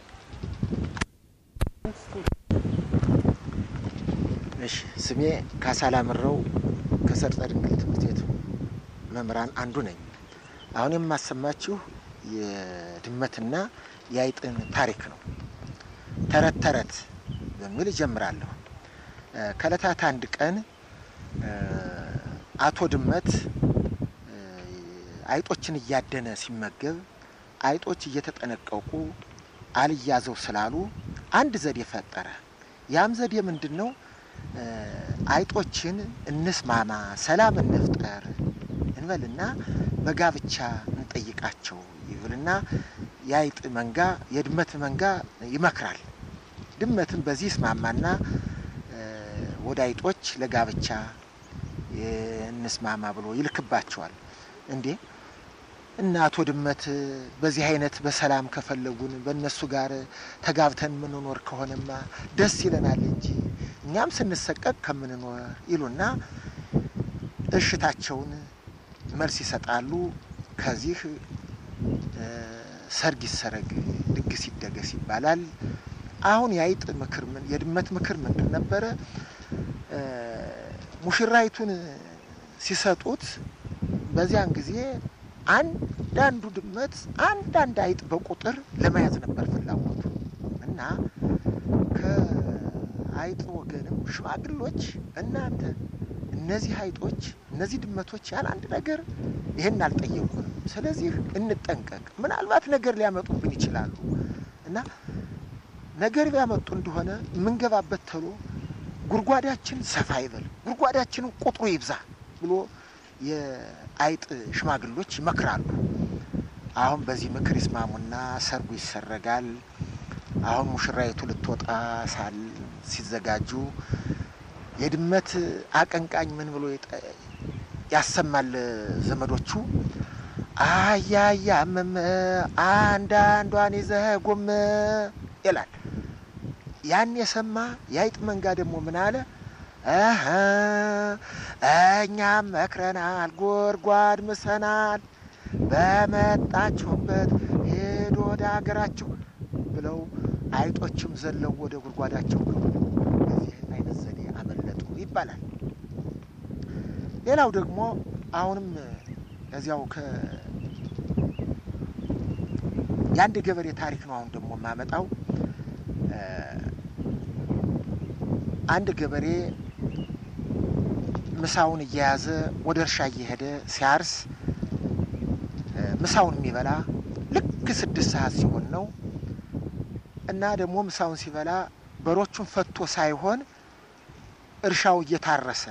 Speaker 5: እሺ ስሜ ካሳ ላምረው ከሰርጸ ድንግል ትምህርት ቤት መምህራን አንዱ ነኝ። አሁን የማሰማችሁ የድመትና የአይጥን ታሪክ ነው። ተረት ተረት በሚል እጀምራለሁ። ከእለታት አንድ ቀን አቶ ድመት አይጦችን እያደነ ሲመገብ አይጦች እየተጠነቀቁ አልያዘው ስላሉ አንድ ዘዴ ፈጠረ። ያም ዘዴ ምንድን ነው? አይጦችን እንስማማ፣ ሰላም እንፍጠር እንበልና በጋብቻ እንጠይቃቸው ይብልና የአይጥ መንጋ የድመት መንጋ ይመክራል። ድመትን በዚህ ይስማማና ወደ አይጦች ለጋብቻ እንስማማ ብሎ ይልክባቸዋል። እንዴ እና አቶ ድመት በዚህ አይነት በሰላም ከፈለጉን በእነሱ ጋር ተጋብተን የምንኖር ከሆነማ ደስ ይለናል እንጂ እኛም ስንሰቀቅ ከምንኖር ይሉና እሽታቸውን መልስ ይሰጣሉ። ከዚህ ሰርግ ይሰረግ፣ ድግስ ይደገስ ይባላል። አሁን የአይጥ ምክር ምን የድመት ምክር ምንድን ነበረ? ሙሽራይቱን ሲሰጡት በዚያን ጊዜ አንዳንዱ ድመት አንዳንድ አይጥ በቁጥር ለመያዝ ነበር ፍላጎቱ እና ከአይጥ ወገንም ሽማግሎች እናንተ እነዚህ አይጦች እነዚህ ድመቶች ያለ አንድ ነገር ይህን አልጠየቁንም፣ ስለዚህ እንጠንቀቅ፣ ምናልባት ነገር ሊያመጡብን ይችላሉ እና ነገር ቢያመጡ እንደሆነ የምንገባበት ተሎ ጉድጓዳችን ሰፋ ይበል፣ ጉድጓዳችንን ቁጥሩ ይብዛ ብሎ የአይጥ ሽማግሎች ይመክራሉ። አሁን በዚህ ምክር ይስማሙና ሰርጉ ይሰረጋል። አሁን ሙሽራይቱ ልትወጣ ሳል ሲዘጋጁ የድመት አቀንቃኝ ምን ብሎ ያሰማል ዘመዶቹ አያያ መመ አንዳንዷን ይዘህ ጎመ ይላል። ያን የሰማ የአይጥ መንጋ ደግሞ ምን አለ? እህ እኛም መክረናል፣ ጎድጓድ ምሰናል፣ በመጣችሁበት ሄዶ ወደ ሀገራችሁ ብለው አይጦችም ዘለው ወደ ጉድጓዳቸው ገቡ። በዚህ አይነት ዘዴ አመለጡ ይባላል። ሌላው ደግሞ አሁንም እዚያው ከ የአንድ ገበሬ ታሪክ ነው። አሁን ደግሞ የማመጣው አንድ ገበሬ ምሳውን እየያዘ ወደ እርሻ እየሄደ ሲያርስ ምሳውን የሚበላ ልክ ስድስት ሰዓት ሲሆን ነው እና ደግሞ ምሳውን ሲበላ በሮቹን ፈቶ ሳይሆን እርሻው እየታረሰ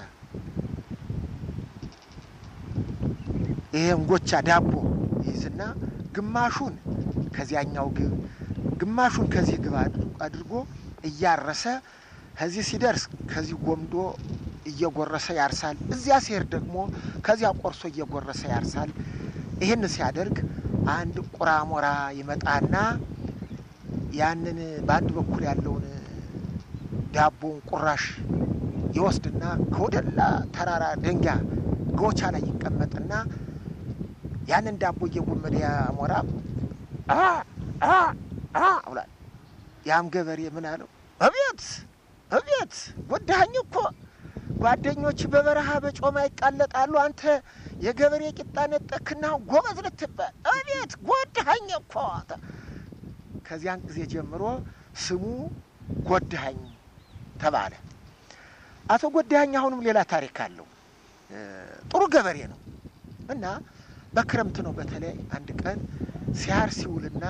Speaker 5: ይሄ እንጎቻ ዳቦ ይይዝና ግማሹን ከዚያኛው ግብ ግማሹን ከዚህ ግብ አድርጎ እያረሰ ከዚህ ሲደርስ ከዚህ ጎምዶ እየጎረሰ ያርሳል። እዚያ ሲሄድ ደግሞ ከዚያ ቆርሶ እየጎረሰ ያርሳል። ይህን ሲያደርግ አንድ ቁራሞራ ይመጣና ያንን በአንድ በኩል ያለውን ዳቦውን ቁራሽ ይወስድና ከወደላ ተራራ ደንጊያ ጎቻ ላይ ይቀመጥና ያንን ዳቦ እየጎመደ ያሞራ ብሏል። ያም ገበሬ ምን አለው? እቤት እቤት ጎዳኸኝ እኮ ጓደኞች በበረሃ በጮማ ይቃለጣሉ። አንተ የገበሬ ቂጣ ነጠክና ጎበዝ ልትባል እቤት ጎዳኸኝ እኮ። ከዚያን ጊዜ ጀምሮ ስሙ ጎዳኸኝ ተባለ። አቶ ጎዳኸኝ አሁንም ሌላ ታሪክ አለው። ጥሩ ገበሬ ነው እና በክረምት ነው በተለይ አንድ ቀን ሲያር ሲውልና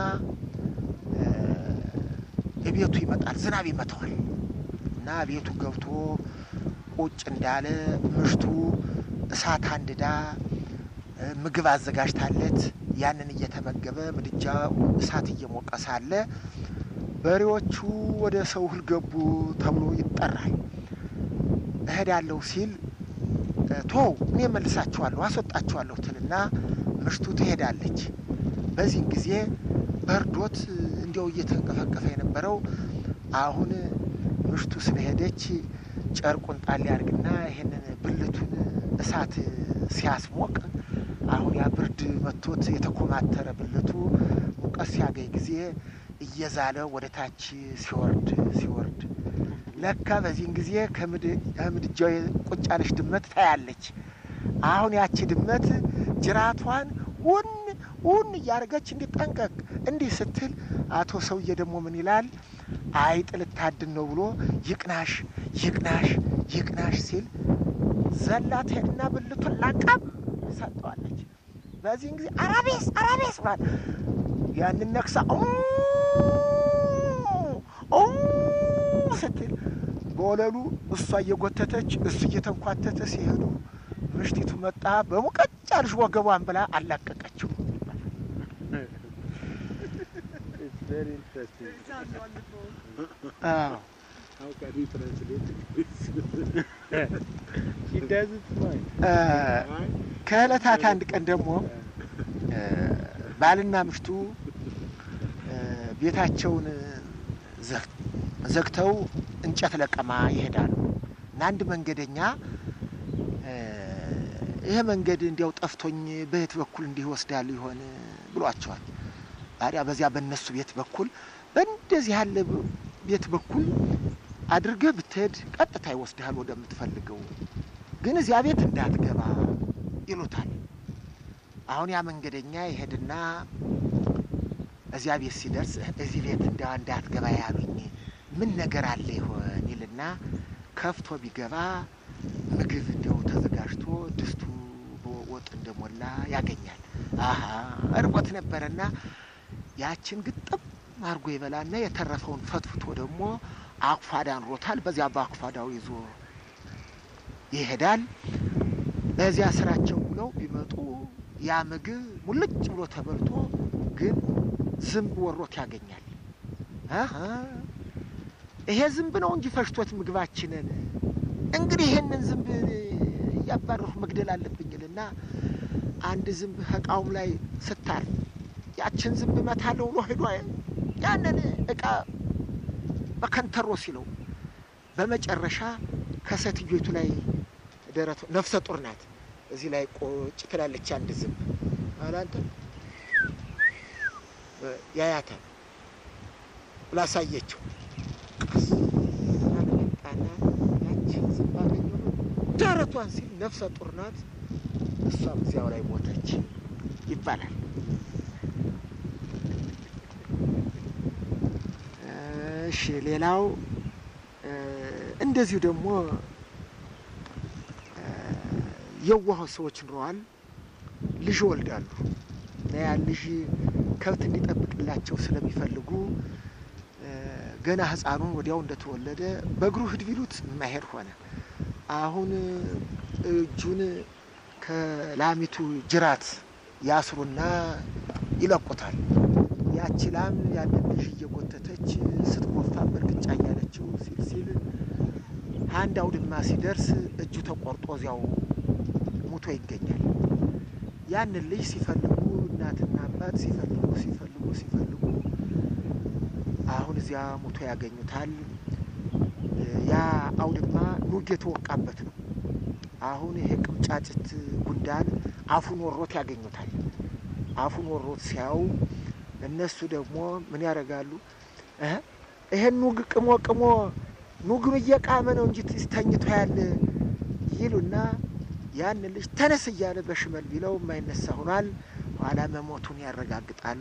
Speaker 5: ቤቱ ይመጣል። ዝናብ ይመታዋል እና ቤቱ ገብቶ ቁጭ እንዳለ ምሽቱ እሳት አንድዳ ምግብ አዘጋጅታለት ያንን እየተመገበ ምድጃ እሳት እየሞቀ ሳለ በሬዎቹ ወደ ሰው እህል ገቡ ተብሎ ይጠራል። እሄዳለሁ ሲል ቶው እኔ መልሳችኋለሁ አስወጣችኋለሁ ትልና ምሽቱ ትሄዳለች። በዚህን ጊዜ በርዶት እንዲያው እየተንቀፈቀፈ የነበረው አሁን ምሽቱ ስለሄደች ጨርቁን ጣል ያርግና ይሄንን ብልቱን እሳት ሲያስሞቅ አሁን ያ ብርድ መቶት የተኮማተረ ብልቱ ሙቀት ሲያገኝ ጊዜ እየዛለ ወደ ታች ሲወርድ ሲወርድ ለካ በዚህን ጊዜ ከምድጃው ቁጭ ያለች ድመት ታያለች። አሁን ያቺ ድመት ጅራቷን ውን ውን እያደረገች እንዲጠንቀቅ እንዲህ ስትል አቶ ሰውዬ ደግሞ ምን ይላል? አይጥ ልታድን ነው ብሎ ይቅናሽ ይቅናሽ ይቅናሽ ሲል ዘላ ትሄድና ብልቱን ላቃም ሰጠዋለች። በዚህን ጊዜ አራቤስ አራቤስ ባል ያንን ነክሳ ስትል በወለሉ እሷ እየጎተተች እሱ እየተንኳተተ ሲሄዱ ምሽቲቱ መጣ በሙቀጫ ልጅ ወገቧን ብላ አላቀቀችው። ከእለታት አንድ ቀን ደግሞ ባልና ምሽቱ ቤታቸውን ዘግተው እንጨት ለቀማ ይሄዳሉ እና አንድ መንገደኛ ይሄ መንገድ እንዲያው ጠፍቶኝ በየት በኩል እንዲህ ይወስዳል ይሆን ብሏቸዋል። ታዲያ በዚያ በእነሱ ቤት በኩል በእንደዚህ ያለ ቤት በኩል አድርገህ ብትሄድ ቀጥታ ይወስድሃል ወደምትፈልገው፣ ግን እዚያ ቤት እንዳትገባ ይሉታል። አሁን ያ መንገደኛ ይሄድና እዚያ ቤት ሲደርስ እዚህ ቤት እንዳ እንዳትገባ ያሉኝ ምን ነገር አለ ይሆን ይልና ከፍቶ ቢገባ ምግብ እንዲያው ተዘጋጅቶ ድስቱ በወጥ እንደሞላ ያገኛል። አሀ እርቦት ነበረና ያችን ግጥም አድርጎ ይበላና የተረፈውን ፈትፍቶ ደግሞ አኩፋዳ ኑሮታል። በዚያ በአኩፋዳው ይዞ ይሄዳል። በዚያ ስራቸው ብለው ቢመጡ ያ ምግብ ሙልጭ ብሎ ተበልቶ ግን ዝንብ ወሮት ያገኛል። አሀ ይሄ ዝንብ ነው እንጂ ፈሽቶት ምግባችንን እንግዲህ ይሄንን ዝንብ እያባረሩ መግደል አለብኝልና አንድ ዝንብ እቃውም ላይ ስታርፍ ያችን ዝንብ መታለው ብሎ ሄዷ ያንን እቃ በከንተሮ ሲለው በመጨረሻ ከሴትዮቱ ላይ ደረቱ ነፍሰ ጡር ናት። እዚህ ላይ ቁጭ ትላለች አንድ ዝንብ አላንተ ያያታል ላሳየችው ቀስ ጣና ያችን ዝንብ አገኘሁ ደረቷን ሲል ነፍሰ ጡር ናት። እሷም እዚያው ላይ ሞተች ይባላል። እሺ ሌላው እንደዚሁ ደግሞ የዋህ ሰዎች ኑረዋል። ልጅ ይወልዳሉ እና ያ ልጅ ከብት እንዲጠብቅላቸው ስለሚፈልጉ ገና ሕፃኑን ወዲያው እንደተወለደ በእግሩ ሂድ ቢሉት የማይሄድ ሆነ። አሁን እጁን ከላሚቱ ጅራት ያስሩና ይለቁታል። ያቺ ላም ያንን ልጅ እየጎተተች ስትጎፋ በእርግጫ እያለችው ሲል ሲል አንድ አውድማ ሲደርስ እጁ ተቆርጦ እዚያው ሙቶ ይገኛል። ያንን ልጅ ሲፈልጉ እናትና አባት ሲፈልጉ ሲፈልጉ ሲፈልጉ አሁን እዚያ ሙቶ ያገኙታል። ያ አውድማ ኑግ የተወቃበት ነው። አሁን ይሄ ቅምጫጭት ጉንዳን አፉን ወሮት ያገኙታል። አፉን ወሮት ሲያዩ እነሱ ደግሞ ምን ያደርጋሉ? ይሄን ኑግ ቅሞ ቅሞ ኑግም እየቃመ ነው እንጂ ተኝቶ ያለ ይሉና ያን ልጅ ተነስ እያለ በሽመል ቢለው የማይነሳ ሆኗል። ኋላ መሞቱን ያረጋግጣሉ።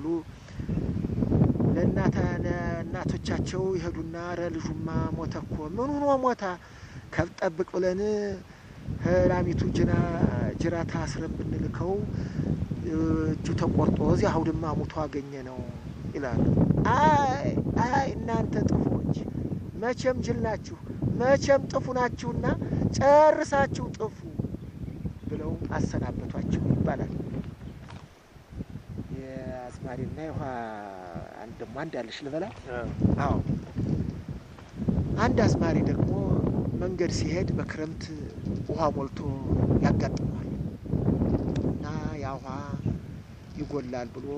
Speaker 5: ለእናቶቻቸው ይሄዱና ረ ልጁማ ሞተ እኮ ምን ሆኖ ሞታ? ከብት ጠብቅ ብለን ላሚቱ ጅራት አስረን ብንልከው እጁ ተቆርጦ እዚያ አውድማ ሙቶ አገኘ ነው ይላሉ። አይ አይ እናንተ ጥፎች መቼም ጅል ናችሁ፣ መቼም ጥፉ ናችሁና ጨርሳችሁ ጥፉ ብለው አሰናበቷቸው ይባላል። የአዝማሪና የውሃ አንድ ደግሞ አንድ አለሽ ልበላት። አዎ አንድ አዝማሪ ደግሞ መንገድ ሲሄድ በክረምት ውሃ ሞልቶ ያጋጥመዋል እና ያ ውሃ ይጎላል ብሎ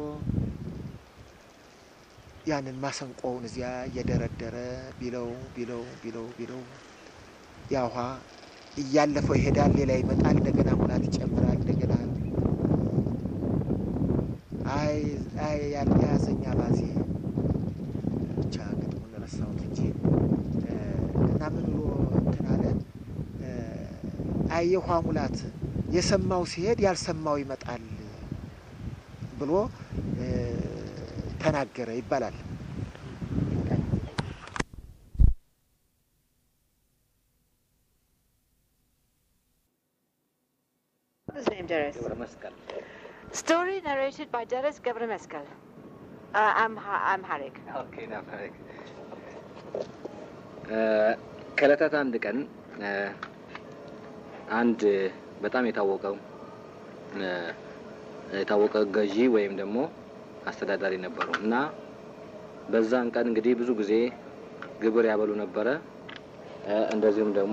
Speaker 5: ያንን ማሰንቆውን እዚያ እየደረደረ ቢለው ቢለው ቢለው ቢለው ያ ውሃ እያለፈው ይሄዳል። ሌላ ይመጣል። እንደገና ሙላት ይጨምራል። እንደገና አይ አይ ያዘኛ ባዜ ብቻ ግጥሙን ረሳሁት እንጂ እና ምን ብሎ እንትን አለ። አይ የውሃ ሙላት የሰማው ሲሄድ ያልሰማው ይመጣል ብሎ ተናገረ ይባላል።
Speaker 3: What is name, Deres? Story narrated by Deres Gabrameskal. Uh, Amha- Amharic.
Speaker 6: ከዕለታት አንድ ቀን አንድ በጣም የታወቀው የታወቀ ገዢ ወይም ደግሞ አስተዳዳሪ ነበሩ እና በዛን ቀን እንግዲህ ብዙ ጊዜ ግብር ያበሉ ነበረ። እንደዚሁም ደግሞ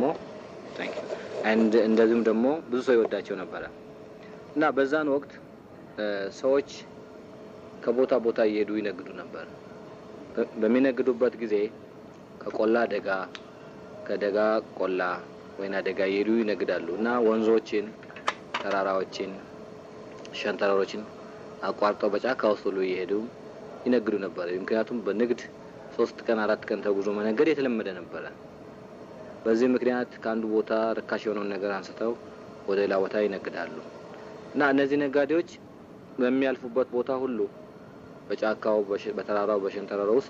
Speaker 6: እንደዚሁም ደግሞ ብዙ ሰው ይወዳቸው ነበረ እና በዛን ወቅት ሰዎች ከቦታ ቦታ እየሄዱ ይነግዱ ነበር። በሚነግዱበት ጊዜ ከቆላ ደጋ፣ ከደጋ ቆላ ወይና ደጋ እየሄዱ ይነግዳሉ እና ወንዞችን፣ ተራራዎችን፣ ሸንተረሮችን አቋርጠው በጫካ ውስጥ ሁሉ እየሄዱ ይነግዱ ነበር። ምክንያቱም በንግድ ሶስት ቀን አራት ቀን ተጉዞ መነገድ የተለመደ ነበረ። በዚህ ምክንያት ከአንዱ ቦታ ርካሽ የሆነውን ነገር አንስተው ወደ ሌላ ቦታ ይነግዳሉ እና እነዚህ ነጋዴዎች በሚያልፉበት ቦታ ሁሉ በጫካው፣ በተራራው፣ በሸንተረሮ ውስጥ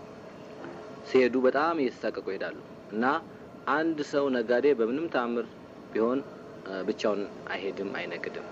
Speaker 6: ሲሄዱ በጣም እየተሳቀቁ ይሄዳሉ እና አንድ ሰው ነጋዴ በምንም ተአምር ቢሆን ብቻውን አይሄድም፣ አይነግድም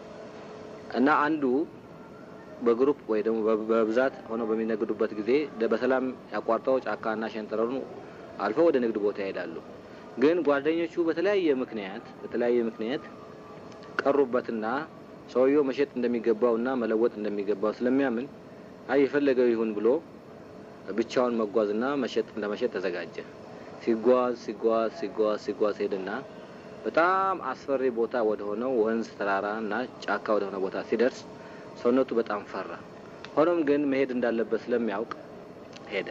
Speaker 6: እና አንዱ በግሩፕ ወይ ደግሞ በብዛት ሆነው በሚነግዱበት ጊዜ በሰላም ያቋርጠው ጫካና ሸንተረሩን አልፈው ወደ ንግድ ቦታ ይሄዳሉ። ግን ጓደኞቹ በተለያየ ምክንያት በተለያየ ምክንያት ቀሩበትና ሰውየው መሸጥ እንደሚገባውና መለወጥ እንደሚገባው ስለሚያምን አይ የፈለገው ይሁን ብሎ ብቻውን መጓዝና መሸጥ ለመሸጥ ተዘጋጀ። ሲጓዝ ሲጓዝ ሲጓዝ ሲጓዝ ሄድና በጣም አስፈሪ ቦታ ወደ ሆነው ወንዝ፣ ተራራ እና ጫካ ወደ ሆነ ቦታ ሲደርስ ሰውነቱ በጣም ፈራ። ሆኖም ግን መሄድ እንዳለበት ስለሚያውቅ ሄደ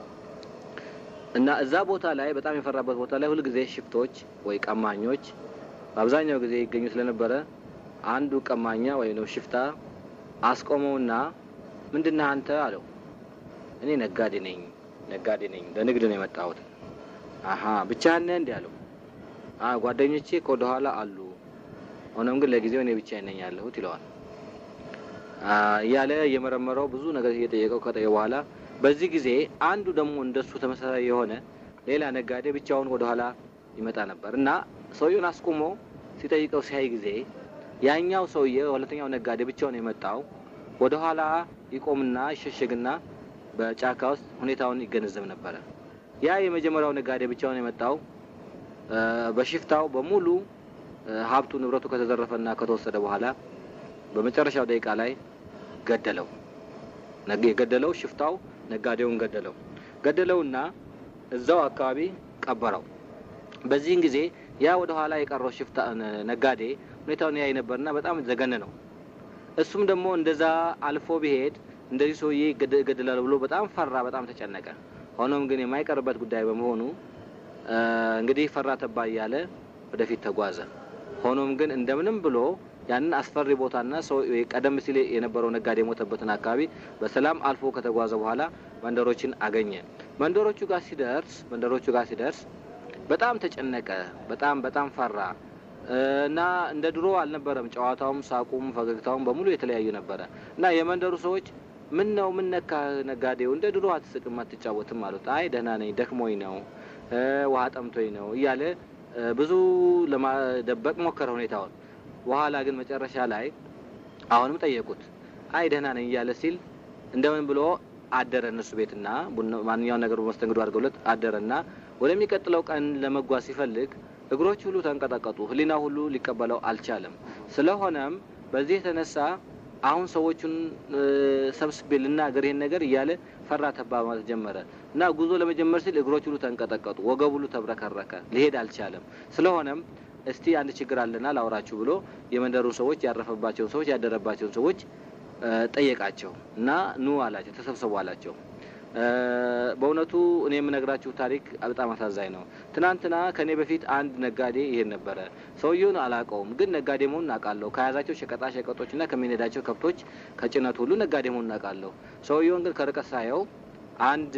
Speaker 6: እና እዛ ቦታ ላይ በጣም የፈራበት ቦታ ላይ ሁልጊዜ ሽፍቶች ወይ ቀማኞች በአብዛኛው ጊዜ ይገኙ ስለነበረ አንዱ ቀማኛ ወይም ነው ሽፍታ አስቆመውና ምንድነህ አንተ አለው። እኔ ነጋዴ ነኝ ነጋዴ ነኝ ለንግድ ነው የመጣሁት። አሀ ብቻህን ነህ እንዲህ አለው። ጓደኞቼ ከወደ ኋላ አሉ። ሆኖም ግን ለጊዜው እኔ ብቻዬን ነኝ ያለሁት ይለዋል። እያለ እየመረመረው ብዙ ነገር እየጠየቀው ከጠየ በኋላ በዚህ ጊዜ አንዱ ደግሞ እንደሱ ተመሳሳይ የሆነ ሌላ ነጋዴ ብቻውን ወደ ኋላ ይመጣ ነበር እና ሰውየውን አስቁሞ ሲጠይቀው ሲያይ ጊዜ ያኛው ሰውዬ ሁለተኛው ነጋዴ ብቻውን የመጣው ወደ ኋላ ይቆምና ይሸሸግና በጫካ ውስጥ ሁኔታውን ይገነዘብ ነበረ። ያ የመጀመሪያው ነጋዴ ብቻውን የመጣው በሽፍታው በሙሉ ሀብቱ ንብረቱ ከተዘረፈና ከተወሰደ በኋላ በመጨረሻው ደቂቃ ላይ ገደለው። የገደለው ሽፍታው ነጋዴውን ገደለው። ገደለውና እዛው አካባቢ ቀበረው። በዚህን ጊዜ ያ ወደ ኋላ የቀረው ሽፍታ ነጋዴ ሁኔታውን ያይ ነበርና በጣም ዘገነ ነው። እሱም ደግሞ እንደዛ አልፎ ቢሄድ እንደዚህ ሰውዬ እገድላለሁ ብሎ በጣም ፈራ፣ በጣም ተጨነቀ። ሆኖም ግን የማይቀርበት ጉዳይ በመሆኑ እንግዲህ ፈራ ተባ እያለ ወደፊት ተጓዘ። ሆኖም ግን እንደምንም ብሎ ያንን አስፈሪ ቦታና ሰው ቀደም ሲል የነበረው ነጋዴ የሞተበትን አካባቢ በሰላም አልፎ ከተጓዘ በኋላ መንደሮችን አገኘ። መንደሮቹ ጋር ሲደርስ መንደሮቹ ጋር ሲደርስ በጣም ተጨነቀ። በጣም በጣም ፈራ እና እንደ ድሮ አልነበረም። ጨዋታውም፣ ሳቁም፣ ፈገግታውም በሙሉ የተለያዩ ነበረ እና የመንደሩ ሰዎች ምን ነው ምን ነካ ነጋዴው እንደ ድሮ አትስቅም አትጫወትም አሉት። አይ ደህና ነኝ፣ ደክሞኝ ነው፣ ውሃ ጠምቶኝ ነው እያለ ብዙ ለማደበቅ ሞከረ ሁኔታውን። በኋላ ግን መጨረሻ ላይ አሁንም ጠየቁት። አይ ደህና ነኝ እያለ ሲል እንደምን ብሎ አደረ እነሱ ቤትና ማንኛውን ነገር መስተንግዶ አድርገውለት አደረና ወደሚቀጥለው ቀን ለመጓዝ ሲፈልግ እግሮች ሁሉ ተንቀጠቀጡ። ሕሊና ሁሉ ሊቀበለው አልቻለም። ስለሆነም በዚህ የተነሳ አሁን ሰዎቹን ሰብስቤ ልናገር ይሄን ነገር እያለ ፈራ ተባ ማለት ጀመረ እና ጉዞ ለመጀመር ሲል እግሮች ሁሉ ተንቀጠቀጡ፣ ወገብ ሁሉ ተብረከረከ፣ ሊሄድ አልቻለም። ስለሆነም እስቲ አንድ ችግር አለና ላውራችሁ ብሎ የመንደሩን ሰዎች ያረፈባቸውን ሰዎች ያደረባቸውን ሰዎች ጠየቃቸው እና ኑ አላቸው፣ ተሰብሰቡ አላቸው። በእውነቱ እኔ የምነግራችሁ ታሪክ በጣም አሳዛኝ ነው። ትናንትና ከእኔ በፊት አንድ ነጋዴ ይሄን ነበረ። ሰውየውን አላውቀውም፣ ግን ነጋዴ መሆኑን እናውቃለሁ። ከያዛቸው ሸቀጣ ሸቀጦችና ከሚነዳቸው ከብቶች ከጭነቱ ሁሉ ነጋዴ መሆኑን እናውቃለሁ። ሰውየውን ግን ከርቀት ሳየው አንድ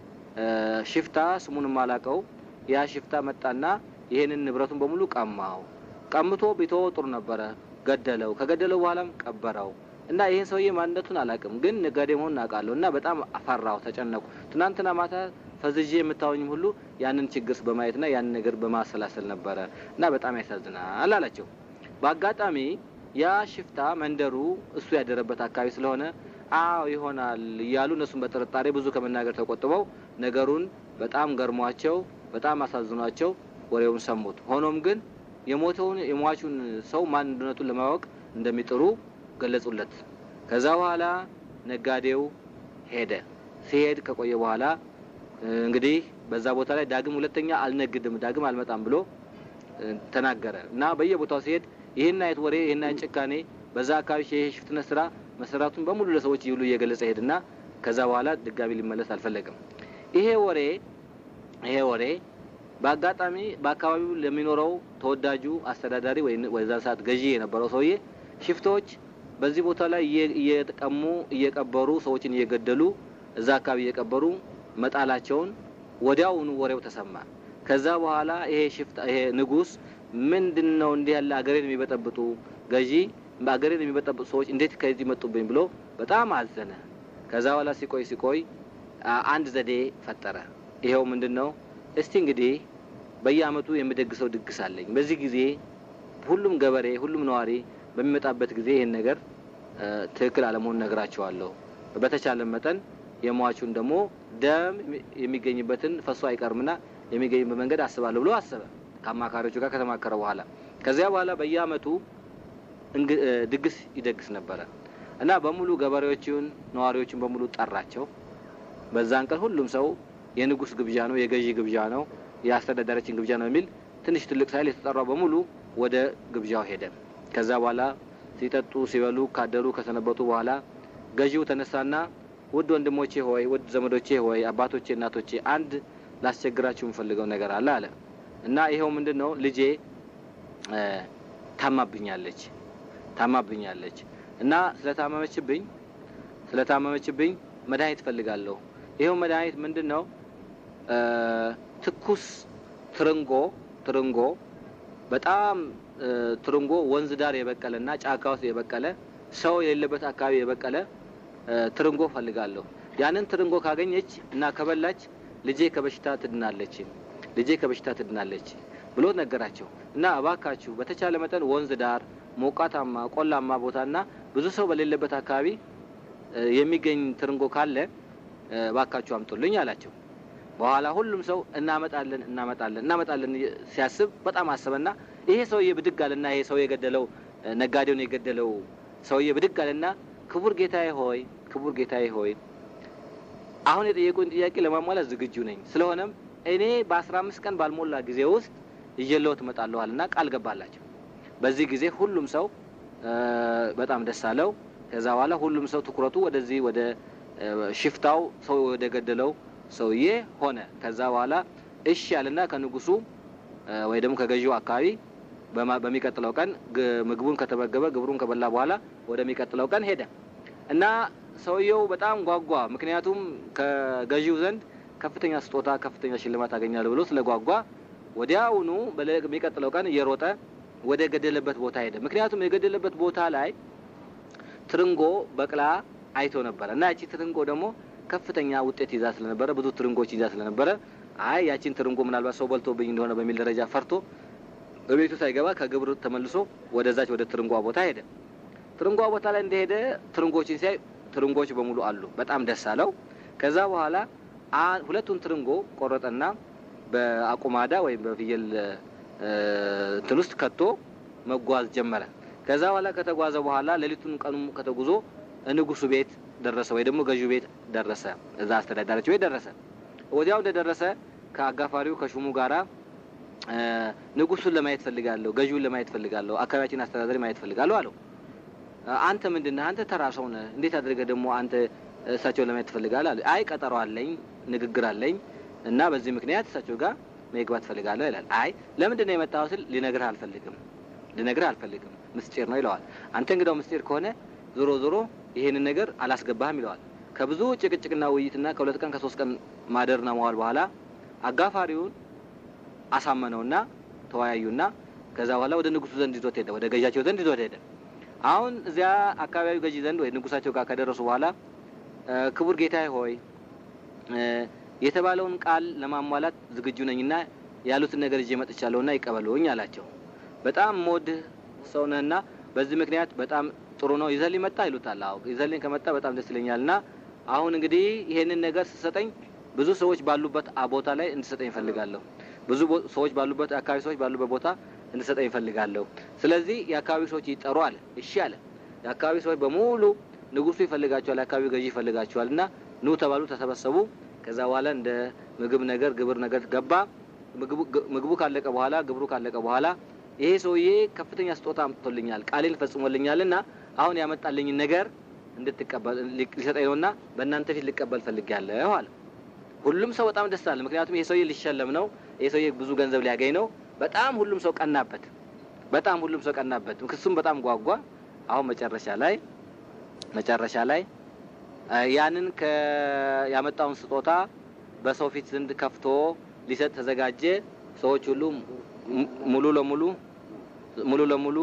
Speaker 6: ሽፍታ ስሙን አላውቀው፣ ያ ሽፍታ መጣና ይሄንን ንብረቱን በሙሉ ቀማው። ቀምቶ ቢተወው ጥሩ ነበረ፣ ገደለው። ከገደለው በኋላም ቀበረው። እና ይህን ሰውዬ ማንነቱን አላውቅም፣ ግን ነጋዴ መሆኑን አውቃለሁ። እና በጣም አፈራሁ፣ ተጨነቁ። ትናንትና ማታ ፈዝዤ የምታወኝም ሁሉ ያንን ችግር በማየትና ያንን ነገር በማሰላሰል ነበረ እና በጣም ያሳዝናል አላቸው። በአጋጣሚ ያ ሽፍታ መንደሩ እሱ ያደረበት አካባቢ ስለሆነ አዎ ይሆናል እያሉ እነሱም በጥርጣሬ ብዙ ከመናገር ተቆጥበው ነገሩን በጣም ገርሟቸው በጣም አሳዝኗቸው ወሬውን ሰሙት። ሆኖም ግን የሞተውን የሟቹን ሰው ማንነቱን ለማወቅ እንደሚጥሩ ገለጹለት። ከዛ በኋላ ነጋዴው ሄደ። ሲሄድ ከቆየ በኋላ እንግዲህ በዛ ቦታ ላይ ዳግም ሁለተኛ አልነግድም፣ ዳግም አልመጣም ብሎ ተናገረ እና በየቦታው ሲሄድ ይህን አይነት ወሬ ይህን አይነት ጭካኔ በዛ አካባቢ የሽፍትነት ስራ መሰራቱን በሙሉ ለሰዎች ይብሉ እየገለጸ ሄድና ከዛ በኋላ ድጋሚ ሊመለስ አልፈለግም። ይሄ ወሬ ይሄ ወሬ በአጋጣሚ በአካባቢው ለሚኖረው ተወዳጁ አስተዳዳሪ ወይ ወዛ ሰዓት ገዢ የነበረው ሰውዬ ሽፍቶች በዚህ ቦታ ላይ እየቀሙ እየቀበሩ ሰዎችን እየገደሉ እዛ አካባቢ እየቀበሩ መጣላቸውን ወዲያውኑ ወሬው ተሰማ። ከዛ በኋላ ይሄ ሽፍታ ይሄ ንጉስ ምንድን ነው እንዲህ ያለ አገሬን የሚበጠብጡ ገዢ አገሬን የሚበጠብጡ ሰዎች እንዴት ከዚህ መጡብኝ ብሎ በጣም አዘነ። ከዛ በኋላ ሲቆይ ሲቆይ አንድ ዘዴ ፈጠረ። ይኸው ምንድን ነው? እስቲ እንግዲህ በየአመቱ የምደግሰው ድግስ አለኝ። በዚህ ጊዜ ሁሉም ገበሬ ሁሉም ነዋሪ በሚመጣበት ጊዜ ይህን ነገር ትክክል አለመሆን ነግራቸዋለሁ። በተቻለ መጠን የሟቹን ደግሞ ደም የሚገኝበትን ፈሶ አይቀርምና የሚገኝበት መንገድ አስባለሁ ብሎ አሰበ። ከአማካሪዎቹ ጋር ከተማከረ በኋላ ከዚያ በኋላ በየአመቱ ድግስ ይደግስ ነበረ እና በሙሉ ገበሬዎችን ነዋሪዎችን በሙሉ ጠራቸው። በዛን ቀን ሁሉም ሰው የንጉስ ግብዣ ነው፣ የገዢ ግብዣ ነው፣ የአስተዳዳሪችን ግብዣ ነው የሚል ትንሽ ትልቅ ሳይል የተጠራው በሙሉ ወደ ግብዣው ሄደ። ከዛ በኋላ ሲጠጡ ሲበሉ ካደሩ ከሰነበቱ በኋላ ገዢው ተነሳና ውድ ወንድሞቼ ሆይ፣ ውድ ዘመዶቼ ሆይ፣ አባቶቼ፣ እናቶቼ አንድ ላስቸግራችሁ የምፈልገው ነገር አለ አለ እና ይኸው ምንድን ነው ልጄ ታማብኛለች ታማብኛለች እና ስለታመመችብኝ ስለታመመችብኝ መድኃኒት እፈልጋለሁ። ይኸው መድኃኒት ምንድን ነው? ትኩስ ትርንጎ ትርንጎ በጣም ትርንጎ ወንዝ ዳር የበቀለ እና ጫካ ውስጥ የበቀለ ሰው የሌለበት አካባቢ የበቀለ ትርንጎ ፈልጋለሁ። ያንን ትርንጎ ካገኘች እና ከበላች ልጄ ከበሽታ ትድናለች፣ ልጄ ከበሽታ ትድናለች ብሎ ነገራቸው እና እባካችሁ በተቻለ መጠን ወንዝ ዳር ሞቃታማ ቆላማ ቦታና ብዙ ሰው በሌለበት አካባቢ የሚገኝ ትርንጎ ካለ ባካችሁ አምጡልኝ አላቸው። በኋላ ሁሉም ሰው እናመጣለን እናመጣለን እናመጣለን ሲያስብ በጣም አሰበና ይሄ ሰውዬ ብድግ አለና ይሄ ሰው የገደለው ነጋዴውን የገደለው ሰውዬ ብድግ አለና ክቡር ጌታዬ ሆይ ክቡር ጌታዬ ሆይ አሁን የጠየቁኝ ጥያቄ ለማሟላት ዝግጁ ነኝ። ስለሆነም እኔ በአስራ አምስት ቀን ባልሞላ ጊዜ ውስጥ ይዤልዎት እመጣለሁ አለና ቃል ገባላቸው። በዚህ ጊዜ ሁሉም ሰው በጣም ደስ አለው። ከዛ በኋላ ሁሉም ሰው ትኩረቱ ወደዚህ ወደ ሽፍታው ሰው ወደ ገደለው ሰውዬ ሆነ። ከዛ በኋላ እሺ ያልና ከንጉሱ ወይ ደግሞ ከገዢው አካባቢ በሚቀጥለው ቀን ምግቡን ከተመገበ ግብሩን ከበላ በኋላ ወደሚቀጥለው ቀን ሄደ እና ሰውየው በጣም ጓጓ። ምክንያቱም ከገዢው ዘንድ ከፍተኛ ስጦታ፣ ከፍተኛ ሽልማት አገኛለሁ ብሎ ስለ ጓጓ ወዲያውኑ በሚቀጥለው ቀን እየሮጠ ወደ ገደለበት ቦታ ሄደ። ምክንያቱም የገደለበት ቦታ ላይ ትርንጎ በቅላ አይቶ ነበረ እና ያቺ ትርንጎ ደግሞ ከፍተኛ ውጤት ይዛ ስለነበረ ብዙ ትርንጎች ይዛ ስለነበረ አይ ያቺን ትርንጎ ምናልባት ሰው በልቶብኝ እንደሆነ በሚል ደረጃ ፈርቶ በቤቱ ሳይገባ ከግብር ተመልሶ ወደዛች ወደ ትርንጓ ቦታ ሄደ። ትርንጓ ቦታ ላይ እንደሄደ ትርንጎችን ሲያይ ትርንጎች በሙሉ አሉ። በጣም ደስ አለው። ከዛ በኋላ ሁለቱን ትርንጎ ቆረጠና በአቁማዳ ወይም በፍየል እንትን ውስጥ ከቶ መጓዝ ጀመረ። ከዛ በኋላ ከተጓዘ በኋላ ሌሊቱን ቀኑ ከተጉዞ ንጉሱ ቤት ደረሰ፣ ወይ ደግሞ ገዢው ቤት ደረሰ። እዛ አስተዳዳሪዎች ቤት ደረሰ። ወዲያው እንደደረሰ ከአጋፋሪው ከሹሙ ጋራ ንጉሱን ለማየት ፈልጋለሁ፣ ገዢውን ለማየት ፈልጋለሁ፣ አካባቢያችን አስተዳዳሪ ማየት ፈልጋለሁ አለው። አንተ ምንድን ነህ? አንተ ተራ ሰው ነህ። እንዴት አድርገህ ደግሞ አንተ እሳቸውን ለማየት ትፈልጋለህ? አለ። አይ ቀጠሮ አለኝ፣ ንግግር አለኝ እና በዚህ ምክንያት እሳቸው ጋር መግባት ትፈልጋለሁ ይላል። አይ ለምንድን ነው የመጣኸው ስል ልነግርህ አልፈልግም፣ ልነግርህ አልፈልግም፣ ምስጢር ነው ይለዋል። አንተ እንግዳው ምስጢር ከሆነ ዞሮ ዞሮ ይሄንን ነገር አላስገባህም ይለዋል። ከብዙ ጭቅጭቅና ውይይትና ከሁለት ቀን ከሶስት ቀን ማደርና መዋል በኋላ አጋፋሪውን አሳመነውና ተወያዩና ከዛ በኋላ ወደ ንጉሱ ዘንድ ይዞት ሄደ፣ ወደ ገዣቸው ዘንድ ይዞት ሄደ። አሁን እዚያ አካባቢው ገዢ ዘንድ ወይ ንጉሳቸው ጋር ከደረሱ በኋላ ክቡር ጌታዬ ሆይ የተባለውን ቃል ለማሟላት ዝግጁ ነኝና ያሉትን ነገር ይዤ መጥቻለሁና ይቀበሉኝ አላቸው። በጣም ሞድህ ሰው ነህና በዚህ ምክንያት በጣም ጥሩ ነው ይዘልኝ መጣ ይሉታል። አዎ ይዘልኝ ከመጣ በጣም ደስ ይለኛልና አሁን እንግዲህ ይሄንን ነገር ስሰጠኝ ብዙ ሰዎች ባሉበት ቦታ ላይ እንድሰጠኝ እፈልጋለሁ። ብዙ ሰዎች ባሉበት አካባቢ ሰዎች ባሉበት ቦታ እንድሰጠኝ እፈልጋለሁ። ስለዚህ የአካባቢ ሰዎች ይጠሩ አለ። እሺ አለ። የአካባቢ ሰዎች በሙሉ ንጉሱ ይፈልጋቸዋል፣ የአካባቢው ገዢ ይፈልጋቸዋል እና ኑ ተባሉ፣ ተሰበሰቡ። ከዛ በኋላ እንደ ምግብ ነገር ግብር ነገር ገባ። ምግቡ ካለቀ በኋላ ግብሩ ካለቀ በኋላ ይሄ ሰውዬ ከፍተኛ ስጦታ አምጥቶልኛል፣ ቃሌን ፈጽሞልኛል እና አሁን ያመጣልኝን ነገር እንድትቀበል ሊሰጠኝ ነውና በእናንተ ፊት ልቀበል ፈልጌያለሁ አለ። ሁሉም ሰው በጣም ደስ አለ። ምክንያቱም ይሄ ሰውዬ ሊሸለም ነው፣ ይሄ ሰውዬ ብዙ ገንዘብ ሊያገኝ ነው። በጣም ሁሉም ሰው ቀናበት፣ በጣም ሁሉም ሰው ቀናበት። ክሱም በጣም ጓጓ። አሁን መጨረሻ ላይ መጨረሻ ላይ ያንን ያመጣውን ስጦታ በሰው ፊት ዘንድ ከፍቶ ሊሰጥ ተዘጋጀ። ሰዎች ሁሉ ሙሉ ለሙሉ ሙሉ ለሙሉ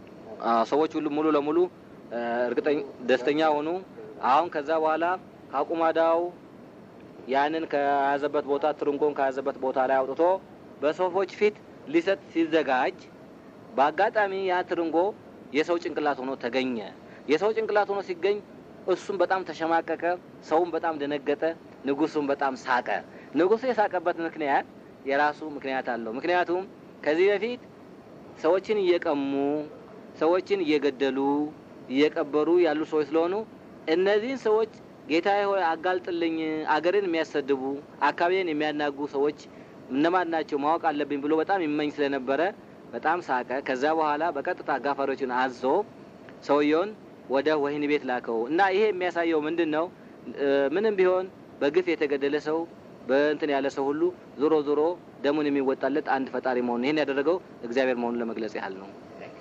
Speaker 6: ሰዎች ሁሉ ሙሉ ለሙሉ እርግጠኛ ደስተኛ ሆኑ። አሁን ከዛ በኋላ ከአቁማዳው ያንን ከያዘበት ቦታ ትርንጎን ከያዘበት ቦታ ላይ አውጥቶ በሰዎች ፊት ሊሰጥ ሲዘጋጅ በአጋጣሚ ያ ትርንጎ የሰው ጭንቅላት ሆኖ ተገኘ። የሰው ጭንቅላት ሆኖ ሲገኝ እሱም በጣም ተሸማቀቀ፣ ሰውም በጣም ደነገጠ፣ ንጉሱም በጣም ሳቀ። ንጉሱ የሳቀበት ምክንያት የራሱ ምክንያት አለው። ምክንያቱም ከዚህ በፊት ሰዎችን እየቀሙ ሰዎችን እየገደሉ እየቀበሩ ያሉ ሰዎች ስለሆኑ እነዚህን ሰዎች ጌታዬ ሆይ አጋልጥልኝ፣ አገርን የሚያሰድቡ አካባቢን የሚያናጉ ሰዎች እነማን ናቸው ማወቅ አለብኝ ብሎ በጣም ይመኝ ስለነበረ በጣም ሳቀ። ከዛ በኋላ በቀጥታ አጋፋሪዎችን አዞ ሰውየውን ወደ ወህኒ ቤት ላከው እና ይሄ የሚያሳየው ምንድን ነው? ምንም ቢሆን በግፍ የተገደለ ሰው በእንትን ያለ ሰው ሁሉ ዞሮ ዞሮ ደሙን የሚወጣለት አንድ ፈጣሪ መሆኑን ይህን ያደረገው እግዚአብሔር መሆኑን ለመግለጽ ያህል ነው።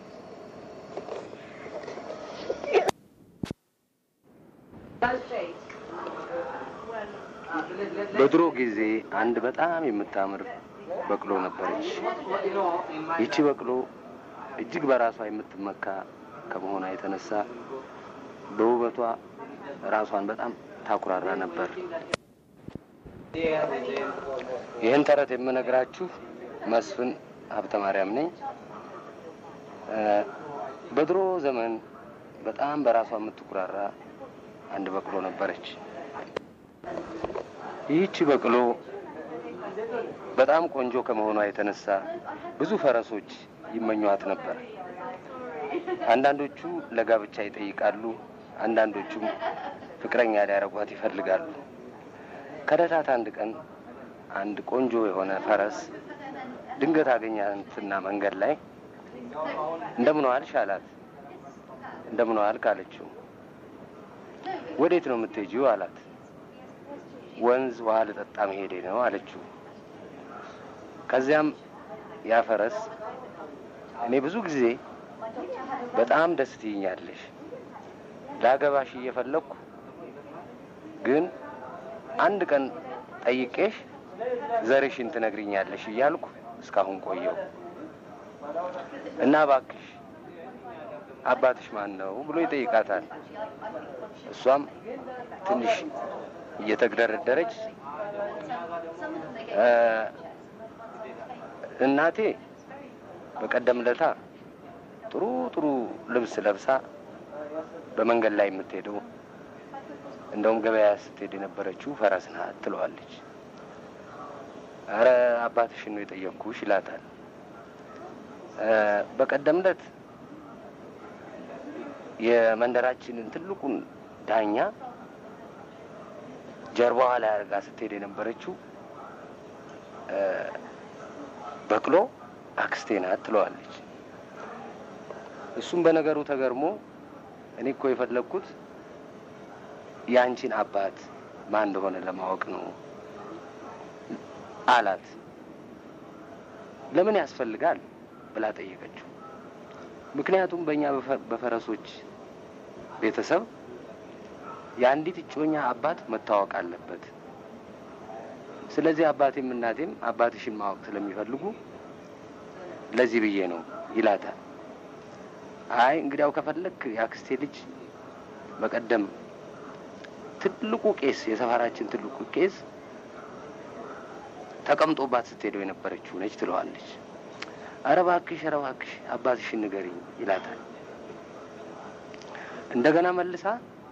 Speaker 7: በድሮ ጊዜ አንድ በጣም የምታምር በቅሎ ነበረች። ይቺ በቅሎ እጅግ በራሷ የምትመካ ከመሆኗ የተነሳ በውበቷ ራሷን በጣም ታኩራራ ነበር። ይህን ተረት የምነግራችሁ መስፍን ሀብተ ማርያም ነኝ። በድሮ ዘመን በጣም በራሷ የምትኩራራ አንድ በቅሎ ነበረች። ይህቺ በቅሎ በጣም ቆንጆ ከመሆኗ የተነሳ ብዙ ፈረሶች ይመኟት ነበር። አንዳንዶቹ ለጋብቻ ይጠይቃሉ፣ አንዳንዶቹም ፍቅረኛ ሊያረጓት ይፈልጋሉ። ከዕለታት አንድ ቀን አንድ ቆንጆ የሆነ ፈረስ ድንገት አገኛትና መንገድ ላይ እንደምን ዋልሽ አላት። እንደምን ዋልክ አለችው። ወዴት ነው የምትሄጂው አላት። ወንዝ ውሃ ልጠጣ መሄዴ ነው አለችው። ከዚያም ያ ፈረስ እኔ ብዙ ጊዜ በጣም ደስ ትይኛለሽ፣ ላገባሽ እየፈለግኩ ግን አንድ ቀን ጠይቄሽ ዘርሽን ትነግሪኛለሽ እያልኩ እስካሁን ቆየው እና እባክሽ አባትሽ ማን ነው ብሎ ይጠይቃታል። እሷም ትንሽ እየተግደረደረች እናቴ በቀደም ለታ ጥሩ ጥሩ ልብስ ለብሳ በመንገድ ላይ የምትሄደው እንደውም ገበያ ስትሄድ የነበረችው ፈረስ ናት ትለዋለች። አረ አባትሽን ነው የጠየቅኩሽ ይላታል። በቀደም ዕለት የመንደራችንን ትልቁን ዳኛ ጀርባዋ ላይ አድርጋ ስትሄድ የነበረችው በቅሎ አክስቴ ናት ትለዋለች። እሱም በነገሩ ተገርሞ እኔ እኮ የፈለግኩት የአንቺን አባት ማን እንደሆነ ለማወቅ ነው አላት። ለምን ያስፈልጋል ብላ ጠየቀችው። ምክንያቱም በእኛ በፈረሶች ቤተሰብ የአንዲት እጮኛ አባት መታወቅ አለበት። ስለዚህ አባቴም እናቴም አባትሽን ማወቅ ስለሚፈልጉ ለዚህ ብዬ ነው ይላታል። አይ እንግዲያው ከፈለክ የአክስቴ ልጅ በቀደም ትልቁ ቄስ የሰፈራችን ትልቁ ቄስ ተቀምጦባት ስትሄደው የነበረችው ነች ትለዋለች። ኧረ እባክሽ ኧረ እባክሽ አባትሽን ንገሪኝ ይላታል። እንደገና መልሳ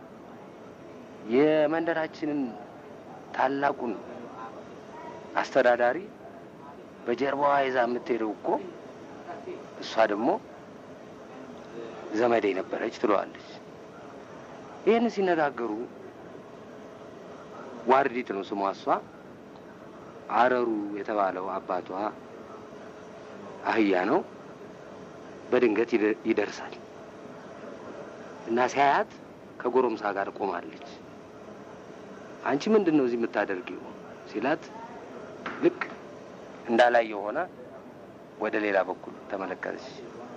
Speaker 7: የመንደራችንን ታላቁን አስተዳዳሪ በጀርባዋ ይዛ የምትሄደው እኮ እሷ ደግሞ ዘመዴ ነበረች ትለዋለች። ይህን ሲነጋገሩ ዋርዲት ነው ስሟ እሷ አረሩ የተባለው አባቷ አህያ ነው። በድንገት ይደርሳል እና ሲያያት ከጎረምሳ ጋር ቆማለች። አንቺ ምንድን ነው እዚህ የምታደርጊው ሲላት ልክ እንዳላየ ሆነ ወደ ሌላ በኩል ተመለከተች።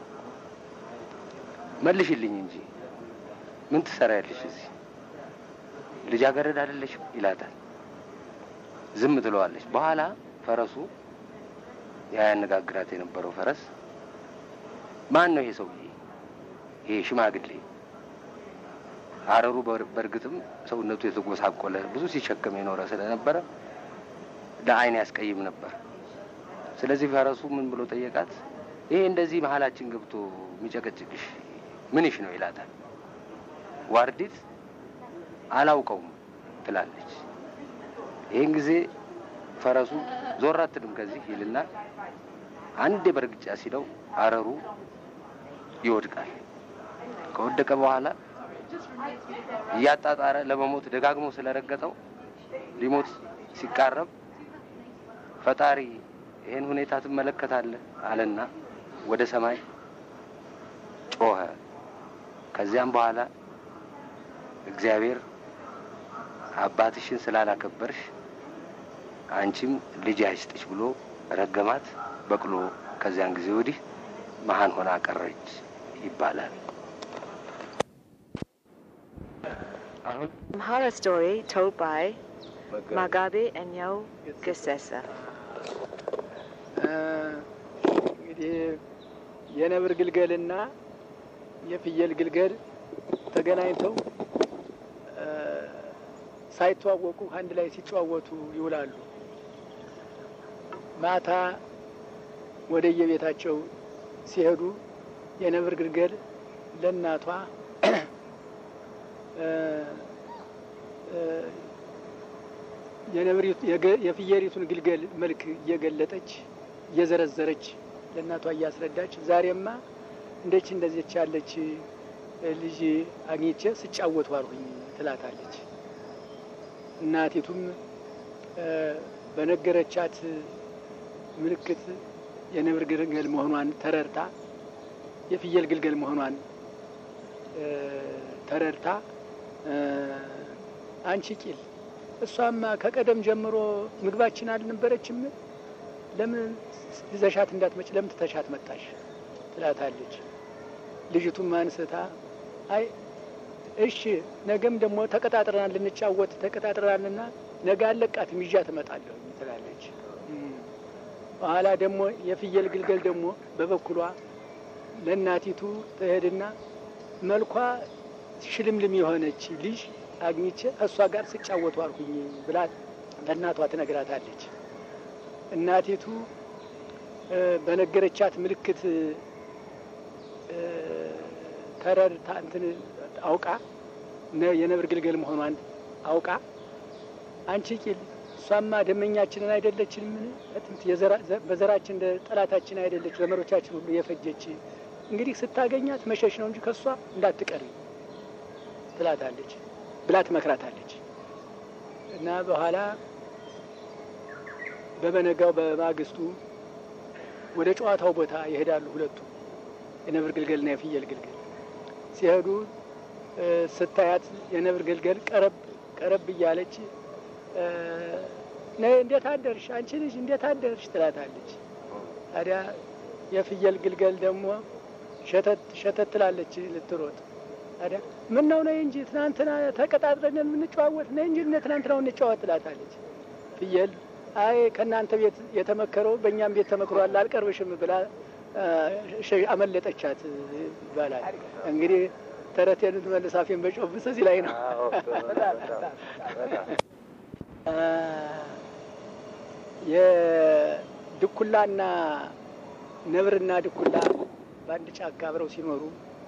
Speaker 7: መልሽልኝ እንጂ ምን ትሰሪያለሽ እዚህ? ልጃገረድ አይደለሽም ይላታል። ዝም ትለዋለች። በኋላ ፈረሱ ያ ያነጋግራት የነበረው ፈረስ ማን ነው ይሄ ሰውዬ? ይሄ ሽማግሌ አረሩ በእርግጥም ሰውነቱ የተጎሳቆለ ብዙ ሲሸከም የኖረ ስለነበረ ለዓይን ያስቀይም ነበር። ስለዚህ ፈረሱ ምን ብሎ ጠየቃት? ይሄ እንደዚህ መሀላችን ገብቶ የሚጨቀጭቅሽ ምንሽ ነው ይላታል። ዋርዲት አላውቀውም ትላለች። ይህን ጊዜ ፈረሱ ዞር አትልም ከዚህ ይልና አንዴ በእርግጫ ሲለው አረሩ ይወድቃል። ከወደቀ በኋላ እያጣጣረ ለመሞት ደጋግሞ ስለረገጠው ሊሞት ሲቃረብ ፈጣሪ ይህን ሁኔታ ትመለከታለህ አለና ወደ ሰማይ ጮኸ። ከዚያም በኋላ እግዚአብሔር አባትሽን ስላላከበርሽ አንቺም ልጅ አይስጥሽ ብሎ ረገማት። በቅሎ ከዚያን ጊዜ ወዲህ መሀን ሆና ቀረች ይባላል።
Speaker 3: Amhara story told by Magabe Enyo Gesesa.
Speaker 8: እንግዲህ የነብር ግልገልና የፍየል ግልገል ተገናኝተው ሳይተዋወቁ አንድ ላይ ሲጨዋወቱ ይውላሉ። ማታ ወደ የቤታቸው ሲሄዱ የነብር ግልገል ለእናቷ የፍየሪቱን ግልገል መልክ እየገለጠች እየዘረዘረች ለእናቷ እያስረዳች ዛሬማ እንደች እንደዚች ያለች ልጅ አግኝቼ ስጫወት ዋልሁኝ ትላታለች። እናቲቱም በነገረቻት ምልክት የነብር ግልገል መሆኗን ተረድታ የፍየል ግልገል መሆኗን ተረድታ አንቺ ቂል እሷማ ከቀደም ጀምሮ ምግባችን አልነበረችም? ለምን ይዘሻት እንዳትመጭ ለምን ትተሻት መጣሽ? ትላታለች። ልጅቱም አንስታ አይ እሺ ነገም ደግሞ ተቀጣጥረናል፣ ልንጫወት ተቀጣጥረናልና ነገ አለቃትም ይዣ ትመጣለሁ ትላለች። በኋላ ደግሞ የፍየል ግልገል ደግሞ በበኩሏ ለእናቲቱ ትሄድና መልኳ ሽልምልም የሆነች ልጅ አግኝቼ እሷ ጋር ስጫወቱ አልኩኝ ብላ ለእናቷ ትነግራታለች። እናቲቱ በነገረቻት ምልክት ተረድታ እንትን አውቃ የነብር ግልገል መሆኗን አውቃ አንቺ ቂል እሷማ ደመኛችንን አይደለችንም? በዘራችን እንደ ጠላታችን አይደለች? ዘመዶቻችን ሁሉ የፈጀች እንግዲህ ስታገኛት መሸሽ ነው እንጂ ከእሷ እንዳትቀሪ ትላታለች ብላ ትመክራታለች። እና በኋላ በበነጋው በማግስቱ ወደ ጨዋታው ቦታ ይሄዳሉ ሁለቱ የነብር ግልገልና የፍየል ግልገል። ሲሄዱ ስታያት የነብር ግልገል ቀረብ ቀረብ እያለች እንዴት አደርሽ አንቺ ልጅ እንዴት አደርሽ ትላታለች። ታዲያ የፍየል ግልገል ደግሞ ሸተት ሸተት ትላለች ልትሮጥ። ታዲያ ምን ነው ነይ እንጂ ትናንትና ተቀጣጥረን የምንጨዋወት ነይ እንጂ ትናንትናው እንጨዋወት ትላታለች። ፍየል አይ ከእናንተ ቤት የተመከረው በእኛም ቤት ተመክሯል አልቀርብሽም ብላ አመለጠቻት ይባላል። እንግዲህ ተረቴን ትመልስ አፌን በጮብስ እዚህ ላይ ነው። የድኩላና ነብርና ድኩላ በአንድ ጫካ አብረው ሲኖሩ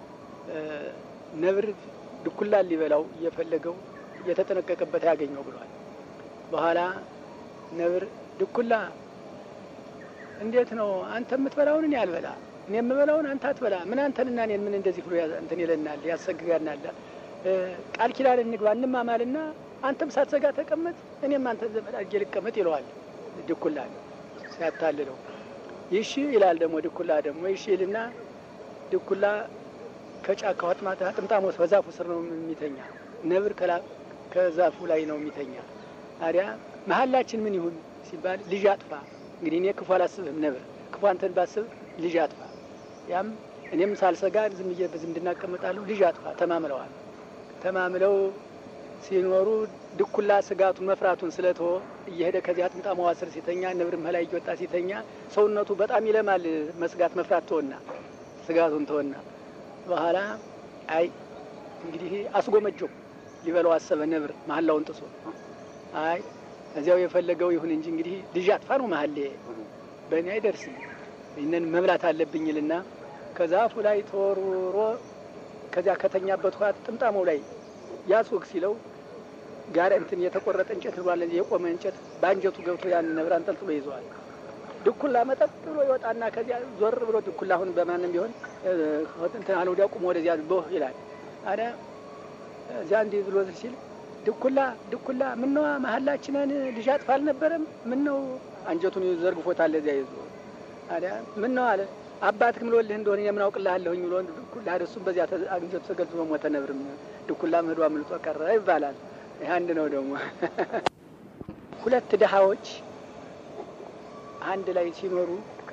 Speaker 8: ነብር ድኩላን ሊበላው እየፈለገው እየተጠነቀቀበት ያገኘው ብሏል። በኋላ ነብር ድኩላ እንዴት ነው አንተ የምትበላውን እኔ አልበላ፣ እኔ የምበላውን አንተ አትበላ፣ ምን አንተንና እኔን ምን እንደዚህ ብሎ እንትን ይለናል፣ ያሰግጋናል። ቃል ኪዳን እንግባ እንማማልና አንተም ሳትዘጋ ተቀመጥ፣ እኔም አንተ ዘመድ አድርጌ ልቀመጥ ይለዋል ድኩላ ሲያታልለው። ይሺ ይላል ደግሞ ድኩላ ደግሞ ይሺ ይልና ድኩላ ከጫካው ጥምጣሞት በዛፉ ስር ነው የሚተኛ፣ ነብር ከዛፉ ላይ ነው የሚተኛ። ታዲያ መሀላችን ምን ይሁን ሲባል ልጅ አጥፋ እንግዲህ እኔ ክፉ አላስብህም ነብር፣ ክፉ አንተን ባስብ ልጅ አጥፋ። ያም እኔም ሳልሰጋ ዝም ብዬ በዝምድና እቀመጣለሁ፣ ልጅ አጥፋ ተማምለዋል። ተማምለው ሲኖሩ ድኩላ ስጋቱን መፍራቱን ስለተወ እየሄደ ከዚያ ጥምጣማዋ ስር ሲተኛ፣ ነብርም ላይ እየወጣ ሲተኛ ሰውነቱ በጣም ይለማል። መስጋት መፍራት ተወና ስጋቱን ተወና በኋላ አይ እንግዲህ አስጎመጀው ሊበላው አሰበ። ነብር መሀላውን ጥሶ አይ እዚያው የፈለገው ይሁን እንጂ እንግዲህ ልጅ አጥፋ ነው መሀል በእኔ አይደርስም፣ ይህንን መብላት አለብኝልና ከዛፉ ላይ ተወርውሮ ከዚያ ከተኛበት ውሃ ጥምጣመው ላይ ያስወግ ሲለው ጋር እንትን የተቆረጠ እንጨት ብሏል። የቆመ እንጨት በአንጀቱ ገብቶ ያን ነብር አንጠልጥሎ ይዘዋል። ድኩላ መጠጥ ብሎ ይወጣና ከዚያ ዞር ብሎ ድኩላ አሁን በማንም ቢሆን እንትን አለ ወዲያ ቁሞ ወደዚያ ቦህ ይላል። ታዲያ እዚያ እንዲህ ብሎ ሲል ድኩላ ድኩላ ምነዋ መሀላችንን ልጅ አጥፋ አልነበረም? ምነው አንጀቱን ዘርግፎታል እዚያ ይዞ ታዲያ ምነው አለ አባትህ ምሎልህ እንደሆነ የምን አውቅልሃለሁኝ ብሎ ድኩላ እሱም በዚያ አንጀቱ ተገልጦ ሞተ። ነብርም ድኩላ ምህዶ አምልጦ ቀረ ይባላል። ይህ አንድ ነው። ደግሞ ሁለት ድሃዎች አንድ ላይ ሲኖሩ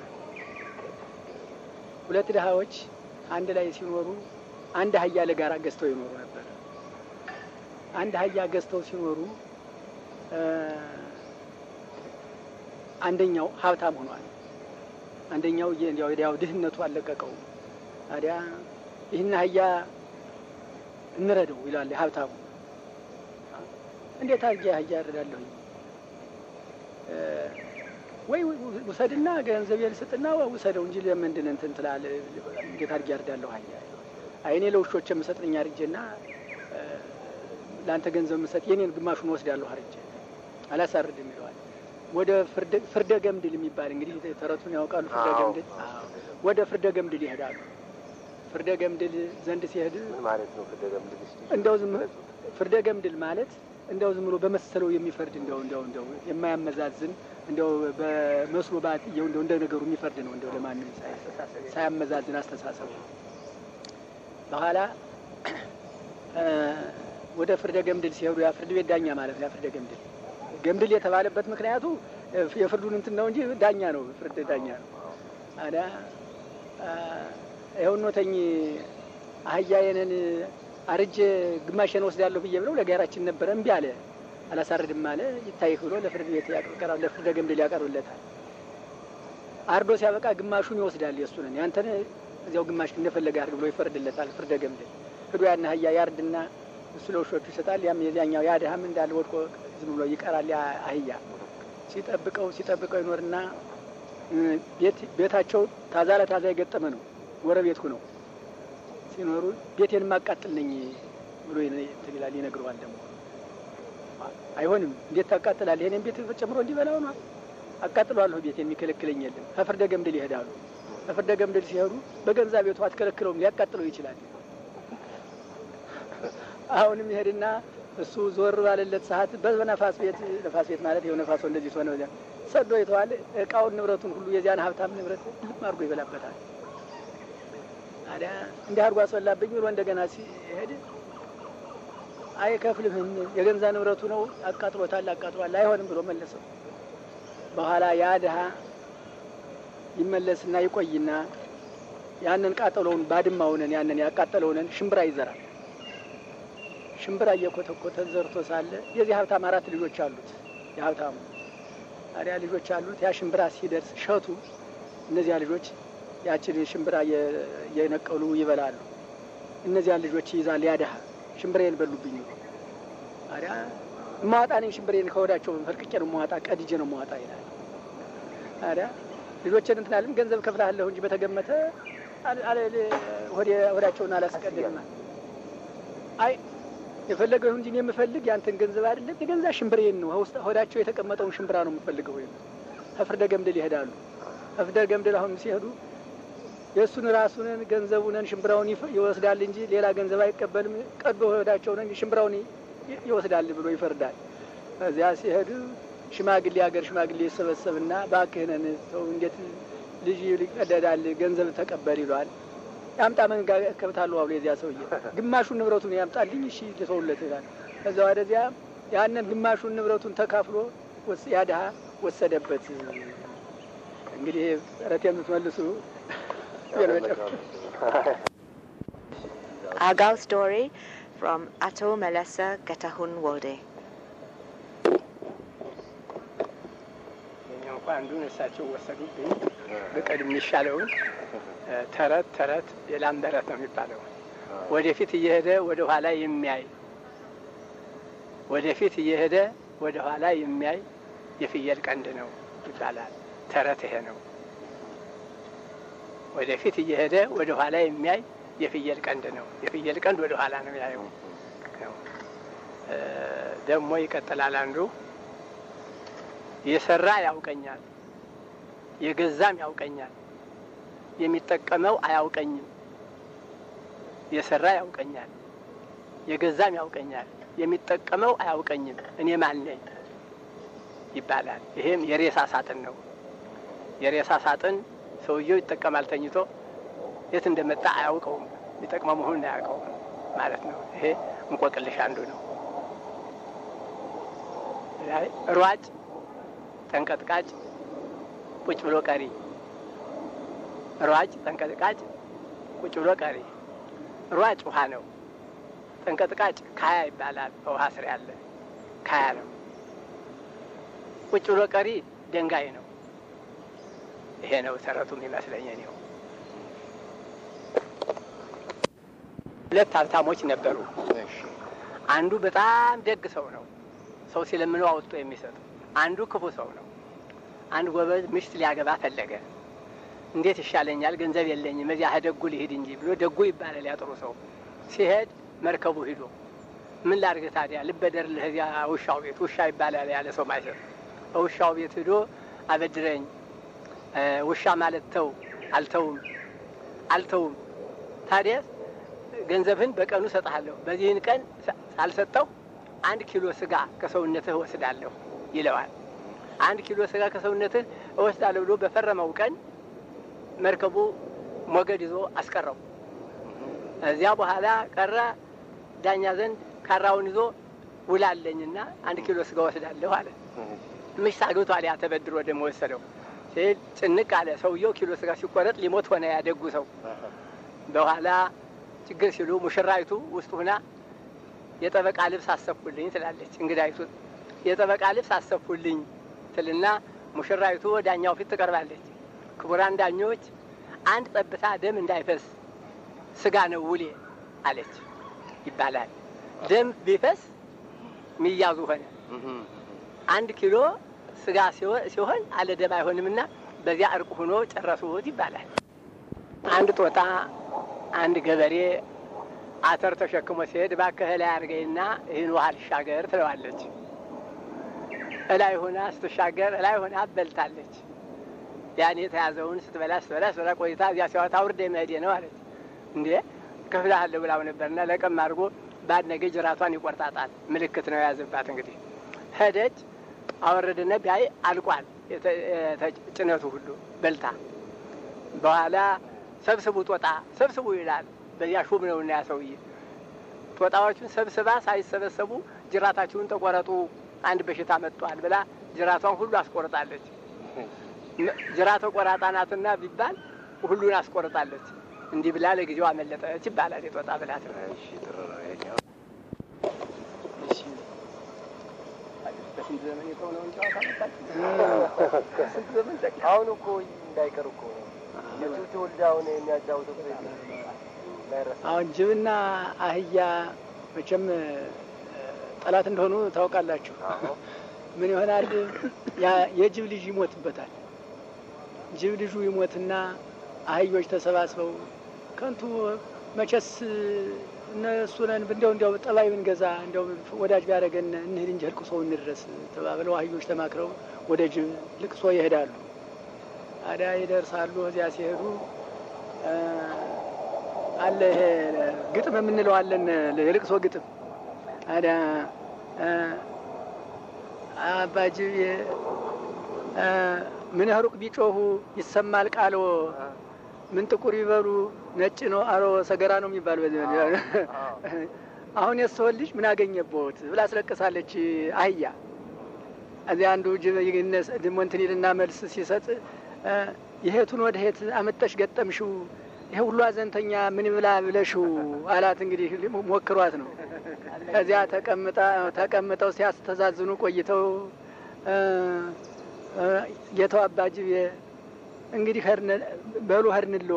Speaker 8: ሁለት ድሃዎች አንድ ላይ ሲኖሩ አንድ አህያ ለጋራ ገዝተው ይኖሩ ነበር። አንድ አህያ ገዝተው ሲኖሩ አንደኛው ሀብታም ሆኗል። አንደኛው ያው ድህነቱ አለቀቀው። ታዲያ ይህን አህያ እንረደው ይላል ሀብታሙ። እንዴት አድርጌ አህያ እረዳለሁኝ? ወይ ውሰድና ገንዘብ ልስጥና ውሰደው እንጂ ለምንድን እንትን ትላለህ? እንዴት አድርጌ እረዳለሁ አህያ? አይ እኔ ለውሾች የምሰጥነኝ አድርጌና ለአንተ ገንዘብ የምሰጥ የኔን ግማሹን ወስዳለሁ አርጄ አላሳርድም ይለዋል። ወደ ፍርደ ገምድል የሚባል እንግዲህ ተረቱን ያውቃሉ። ፍርደ ገምድል ወደ ፍርደ ገምድል ይሄዳሉ። ፍርደ ገምድል ዘንድ ሲሄድ
Speaker 7: ማለት ነው። ፍርደ ገምድል
Speaker 8: እንደው ዝም ፍርደ ገምድል ማለት እንደው ዝም ብሎ በመሰለው የሚፈርድ እንደው እንደው እንደው የማያመዛዝን እንደው በመስሎ ባትየው እንደው እንደ ነገሩ የሚፈርድ ነው። እንደው ለማንም ሳያመዛዝን አስተሳሰቡ በኋላ ወደ ፍርደ ገምድል ሲሄዱ ያ ፍርድ ቤት ዳኛ ማለት ነው። ያ ፍርደ ገምድል ገምድል የተባለበት ምክንያቱ የፍርዱን እንትን ነው እንጂ ዳኛ ነው። ፍርድ ዳኛ ነው። አዳ ይኸው ኖተኝ አህያዬንን አርጄ ግማሽን ወስዳለሁ ብዬ ብለው ለጋራችን ነበረ እምቢ አለ። አላሳርድም አለ። ይታይህ ብሎ ለፍርድ ቤት ያቀርብ ለፍርደ ገምድል ያቀርብለታል። አርዶ ሲያበቃ ግማሹን ይወስዳል። የእሱንን ያንተን እዚያው ግማሽ እንደፈለገ አድርግ ብሎ ይፈርድለታል። ፍርደ ገምድል ሂዶ ያን አህያ ያርድና እሱ ለውሾቹ ይሰጣል። ያም የዚያኛው ያ ድሀም እንዳለ ወድቆ ዝም ብሎ ይቀራል። ያ አህያ ሲጠብቀው ሲጠብቀው ይኖርና ቤታቸው ታዛ ለታዛ የገጠመ ነው። ጎረቤት ነው ሲኖሩ ቤቴን ማቃጥል ነኝ ብሎ እንትን ይላል። ይነግረዋል ደግሞ አይሆንም፣ እንዴት ታቃጥላለህ? ይሄንን ቤት ጨምሮ እንዲበላው ነው። አቃጥለዋለሁ፣ ቤቴን የሚከለክለኝ የለም። ከፍርደ ገምድል ይሄዳሉ። ከፍርደ ገምድል ሲሄዱ በገንዛ ቤቱ አትከለክለውም፣ ሊያቃጥለው ይችላል። አሁንም ይሄድና እሱ ዞር ባለለት ሰዓት በነፋስ ቤት ነፋስ ቤት ማለት ይኸው ነፋሶ እንደዚህ ሆነ ሰዶ ይተዋል። እቃውን ንብረቱን ሁሉ የዚያን ሀብታም ንብረት ልም አድርጎ ይበላበታል። ታዲያ እንዲህ አድርጎ አስበላብኝ ብሎ እንደገና ሲሄድ አይከፍልህም፣ የገንዛ ንብረቱ ነው፣ አቃጥሎታል፣ አቃጥሏል፣ አይሆንም ብሎ መለሰው። በኋላ ያ ድሀ ይመለስና ይቆይና ያንን ቃጠሎውን ባድማውንን ያንን ያቃጠለውንን ሽምብራ ይዘራል። ሽምብራ እየኮተኮተ ዘርቶ ሳለ የዚህ ሀብታም አራት ልጆች አሉት። የሀብታሙ ታዲያ ልጆች አሉት። ያ ሽምብራ ሲደርስ ሸቱ እነዚያ ልጆች ያችን ሽምብራ እየነቀሉ ይበላሉ። እነዚያን ልጆች ይይዛል። ያ ድሀ ሽምብሬን በሉብኝ። ታዲያ እማዋጣ ነኝ ሽምብሬን ከወዳቸው ፈልቅቄ ነው መዋጣ፣ ቀድጄ ነው መዋጣ ይላል። ታዲያ ልጆችን እንትን አለም ገንዘብ ከፍላለሁ እንጂ በተገመተ ወዳቸውን አላስቀድም። አይ የፈለገው ይሁን እንጂ እኔ የምፈልግ ያንተን ገንዘብ አይደለም፣ የገንዛ ሽምብሬን ነው። ሆዳቸው የተቀመጠውን ሽምብራ ነው የምፈልገው። ወይም ከፍርደ ገምድል ይሄዳሉ። ከፍርደ ገምድል አሁን ሲሄዱ የእሱን ራሱንን ገንዘቡንን ሽምብራውን ይወስዳል እንጂ ሌላ ገንዘብ አይቀበልም። ቀዶ ሆዳቸውን ሽምብራውን ይወስዳል ብሎ ይፈርዳል። እዚያ ሲሄዱ ሽማግሌ ሀገር ሽማግሌ ይሰበሰብና እባክህን ሰው እንዴት ልጅ ይቀደዳል ገንዘብ ተቀበል ይለዋል። ያምጣ መንጋ ከብታለሁ አብሎ የዚያ ሰውዬ ግማሹን ንብረቱን ያምጣልኝ፣ እሺ ልተውለት ይላል። ከዛ ወደዚያ ያንን ግማሹን ንብረቱን ተካፍሎ ያ ድሀ ወሰደበት። እንግዲህ ረት የምትመልሱ
Speaker 3: Argyle story from Ato Melessa Getahun Wolde.
Speaker 8: እንኳ አንዱን እሳቸው ወሰዱብኝ። ብቀድም የሚሻለውን ተረት ተረት የላም ተረት ነው የሚባለው። ወደፊት እየሄደ ወደ ኋላ የሚያይ ወደፊት እየሄደ ወደ ኋላ የሚያይ የፍየል ቀንድ ነው ይባላል። ተረት ይሄ ነው። ወደፊት እየሄደ ወደ ኋላ የሚያይ የፍየል ቀንድ ነው። የፍየል ቀንድ ወደ ኋላ ነው ያየው። ደግሞ ይቀጥላል አንዱ የሰራ ያውቀኛል፣ የገዛም ያውቀኛል፣ የሚጠቀመው አያውቀኝም። የሰራ ያውቀኛል፣ የገዛም ያውቀኛል፣ የሚጠቀመው አያውቀኝም። እኔ ማን ነኝ ይባላል። ይሄም የሬሳ ሳጥን ነው። የሬሳ ሳጥን ሰውየው ይጠቀማል ተኝቶ፣ የት እንደመጣ አያውቀውም፣ የሚጠቅመው መሆኑን አያውቀውም ማለት ነው። ይሄ እንቆቅልሽ አንዱ ነው። ሯጭ ጠንቀጥቃጭ ቁጭ ብሎ ቀሪ። ሯጭ ጠንቀጥቃጭ ቁጭ ብሎ ቀሪ። ሯጭ ውሃ ነው። ጠንቀጥቃጭ ካያ ይባላል። በውሃ ስር ያለ ካያ ነው። ቁጭ ብሎ ቀሪ ደንጋይ ነው። ይሄ ነው ተረቱም ይመስለኝ ነው። ሁለት ሀብታሞች ነበሩ። አንዱ በጣም ደግ ሰው ነው። ሰው ሲለምነው አውጥቶ የሚሰጥ አንዱ ክፉ ሰው ነው። አንድ ጎበዝ ምሽት ሊያገባ ፈለገ። እንዴት ይሻለኛል? ገንዘብ የለኝም፣ እዚያ ደጉ ልሂድ እንጂ ብሎ ደጉ ይባላል ያጥሩ ሰው ሲሄድ መርከቡ ሂዶ ምን ላድርግ ታዲያ ልበደርልህ እዚያ ውሻው ቤት ውሻ ይባላል ያለ ሰው ማይሰር ውሻው ቤት ሂዶ አበድረኝ ውሻ ማለት ተው አልተውም አልተውም ታዲያ ገንዘብህን በቀኑ እሰጥሃለሁ በዚህን ቀን ሳልሰጠው አንድ ኪሎ ስጋ ከሰውነትህ እወስዳለሁ ይለዋል አንድ ኪሎ ስጋ ከሰውነትህ እወስዳለሁ ብሎ በፈረመው ቀን መርከቡ ሞገድ ይዞ አስቀረው እዚያ በኋላ ቀረ ዳኛ ዘንድ ካራውን ይዞ ውላለኝና አንድ ኪሎ ስጋ ወስዳለሁ አለ ምሽ ሳግብቷል ያ ተበድሮ ደግሞ ወሰደው ሲል ጭንቅ አለ ሰውየው ኪሎ ስጋ ሲቆረጥ ሊሞት ሆነ ያደጉ ሰው በኋላ ችግር ሲሉ ሙሽራይቱ ውስጥ ሁና የጠበቃ ልብስ አሰፉልኝ ትላለች እንግዳይቱ የጠበቃ ልብስ አሰፉልኝ ትልና ሙሽራይቱ ዳኛው ፊት ትቀርባለች ክቡራን ዳኞች አንድ ጠብታ ደም እንዳይፈስ ስጋ ነው ውሌ አለች ይባላል ደም ቢፈስ ሚያዙ ሆነ አንድ ኪሎ ስጋ ሲሆን አለ ደም አይሆንምና በዚያ እርቅ ሆኖ ጨረሱት ይባላል አንድ ጦጣ አንድ ገበሬ አተር ተሸክሞ ሲሄድ እባክህ ላይ አድርገኝና ይህን ውሃ ልሻገር ትለዋለች እላይ ሆና ስትሻገር እላይ ሆና በልታለች ያን የተያዘውን ስትበላ ስትበላ ስትበላ ቆይታ እዚያ ሲያወጣ ውርድ መሄዴ ነው አለች እንዴ ከፍልሃለሁ ብላው ነበርና ለቀም አድርጎ ባድነገ ጅራቷን ይቆርጣጣል ምልክት ነው የያዘባት እንግዲህ ሄደች አወረድነ ቢያይ አልቋል ጭነቱ ሁሉ በልታ በኋላ ሰብስቡ ጦጣ ሰብስቡ ይላል በዚያ ሹም ነው እና ያሰውዬ ጦጣዎቹን ሰብስባ ሳይሰበሰቡ ጅራታችሁን ተቆረጡ አንድ በሽታ መጥቷል ብላ ጅራቷን ሁሉ አስቆርጣለች ጅራተ ቆራጣ ናትና ቢባል ሁሉን አስቆርጣለች እንዲህ ብላ ለጊዜው አመለጠች ይባላል የጦጣ ብላት በስንት ዘመን የተሆነውን ጨዋታ ስንት ዘመን
Speaker 7: አሁን እኮ እንዳይቀር እኮ የቱት ወልዳ አሁን የሚያጫውተው
Speaker 8: አሁን ጅብና አህያ መቼም ጠላት እንደሆኑ ታውቃላችሁ። ምን ይሆናል? የጅብ ልጅ ይሞትበታል። ጅብ ልጁ ይሞትና አህዮች ተሰባስበው ከንቱ መቼስ እነሱ ነን እንዲያው እንዲያው ጠባይ ብንገዛ እንዲያው ወዳጅ ቢያደርገን እንሂድ እንጂ ልቅሶ እንድረስ ተባብለው አህዮች ተማክረው ወደ ጅብ ልቅሶ ይሄዳሉ። አዳ ይደርሳሉ። እዚያ ሲሄዱ አለ ይሄ ግጥም የምንለው አለን የልቅሶ ግጥም አዳ አባጅብ ምን ሩቅ ቢጮሁ ይሰማል ቃሎ ምን ጥቁር ይበሉ ነጭ ነው አሮ ሰገራ ነው የሚባል በዚህ አሁን የሰውን ልጅ ምን አገኘቦት ብላ አስለቅሳለች አህያ እዚያ አንዱ ጅብ ድሞ እንትን ይልና መልስ ሲሰጥ የሄቱን ወደ ሄት አመጠሽ ገጠምሽው ይሄ ሁሉ አዘንተኛ ምን ብላ ብለሽው አላት። እንግዲህ ሞክሯት ነው። ከዚያ ተቀምጣ ተቀምጠው ሲያስተዛዝኑ ቆይተው ጌታው አባጅብ እንግዲህ በሉ ሄድንሎ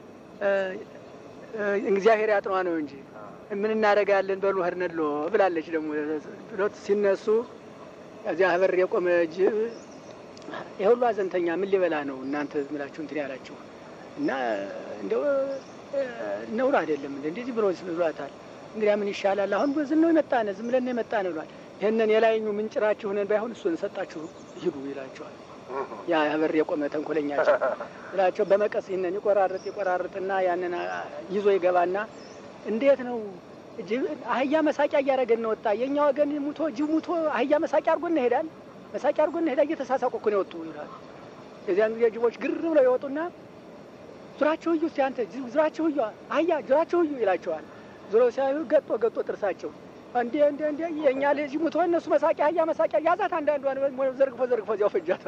Speaker 8: እግዚአብሔር ያጥኗ ነው እንጂ ምን እናደርጋለን በሉ ሄድንሎ ብላለች። ደግሞ ብሎት ሲነሱ እዚያ በር የቆመ ጅብ ይህ ሁሉ አዘንተኛ ምን ሊበላ ነው እናንተ ምላችሁ እንትን ያላችሁ እና እንደው ነውር አይደለም እንደ እንደዚህ ብሎ ብሏታል። እንግዲያ ምን ይሻላል አሁን ዝም ነው የመጣነ ዝም ብለን የመጣ ነው ብሏል። ይህንን የላይኙ ምንጭራችሁ ነን ባይሆን እሱን ሰጣችሁ ሂዱ ይላቸዋል። ያ በር የቆመ ተንኮለኛቸው ይላቸው በመቀስ ይህንን ይቆራርጥ ይቆራርጥና ያንን ይዞ ይገባና እንዴት ነው አህያ መሳቂያ እያደረገን ነው ወጣ የእኛ ወገን ሙቶ ጅብ ሙቶ አህያ መሳቂያ አድርጎን ይሄዳል መሳቂያ አድርጎን ይሄዳል እየተሳሳቁ እኮ ነው የወጡ ይላል። የዚያን ጊዜ ጅቦች ግር ብለው ይወጡና ዙራቸው እዩ እስቲ አንተ ዙራቸው እዩ አህያ ዙራቸው እዩ ይላቸዋል። ዙሮ ሲያዩ ገጦ ገጦ ጥርሳቸው እንዴ እንዴ እንዴ የእኛ ልጅ ሙቶ እነሱ መሳቂያ አህያ መሳቂያ ያዛት አንዳንዷን ዘርግፎ ዘርግፎ እዚያው ፈጃት።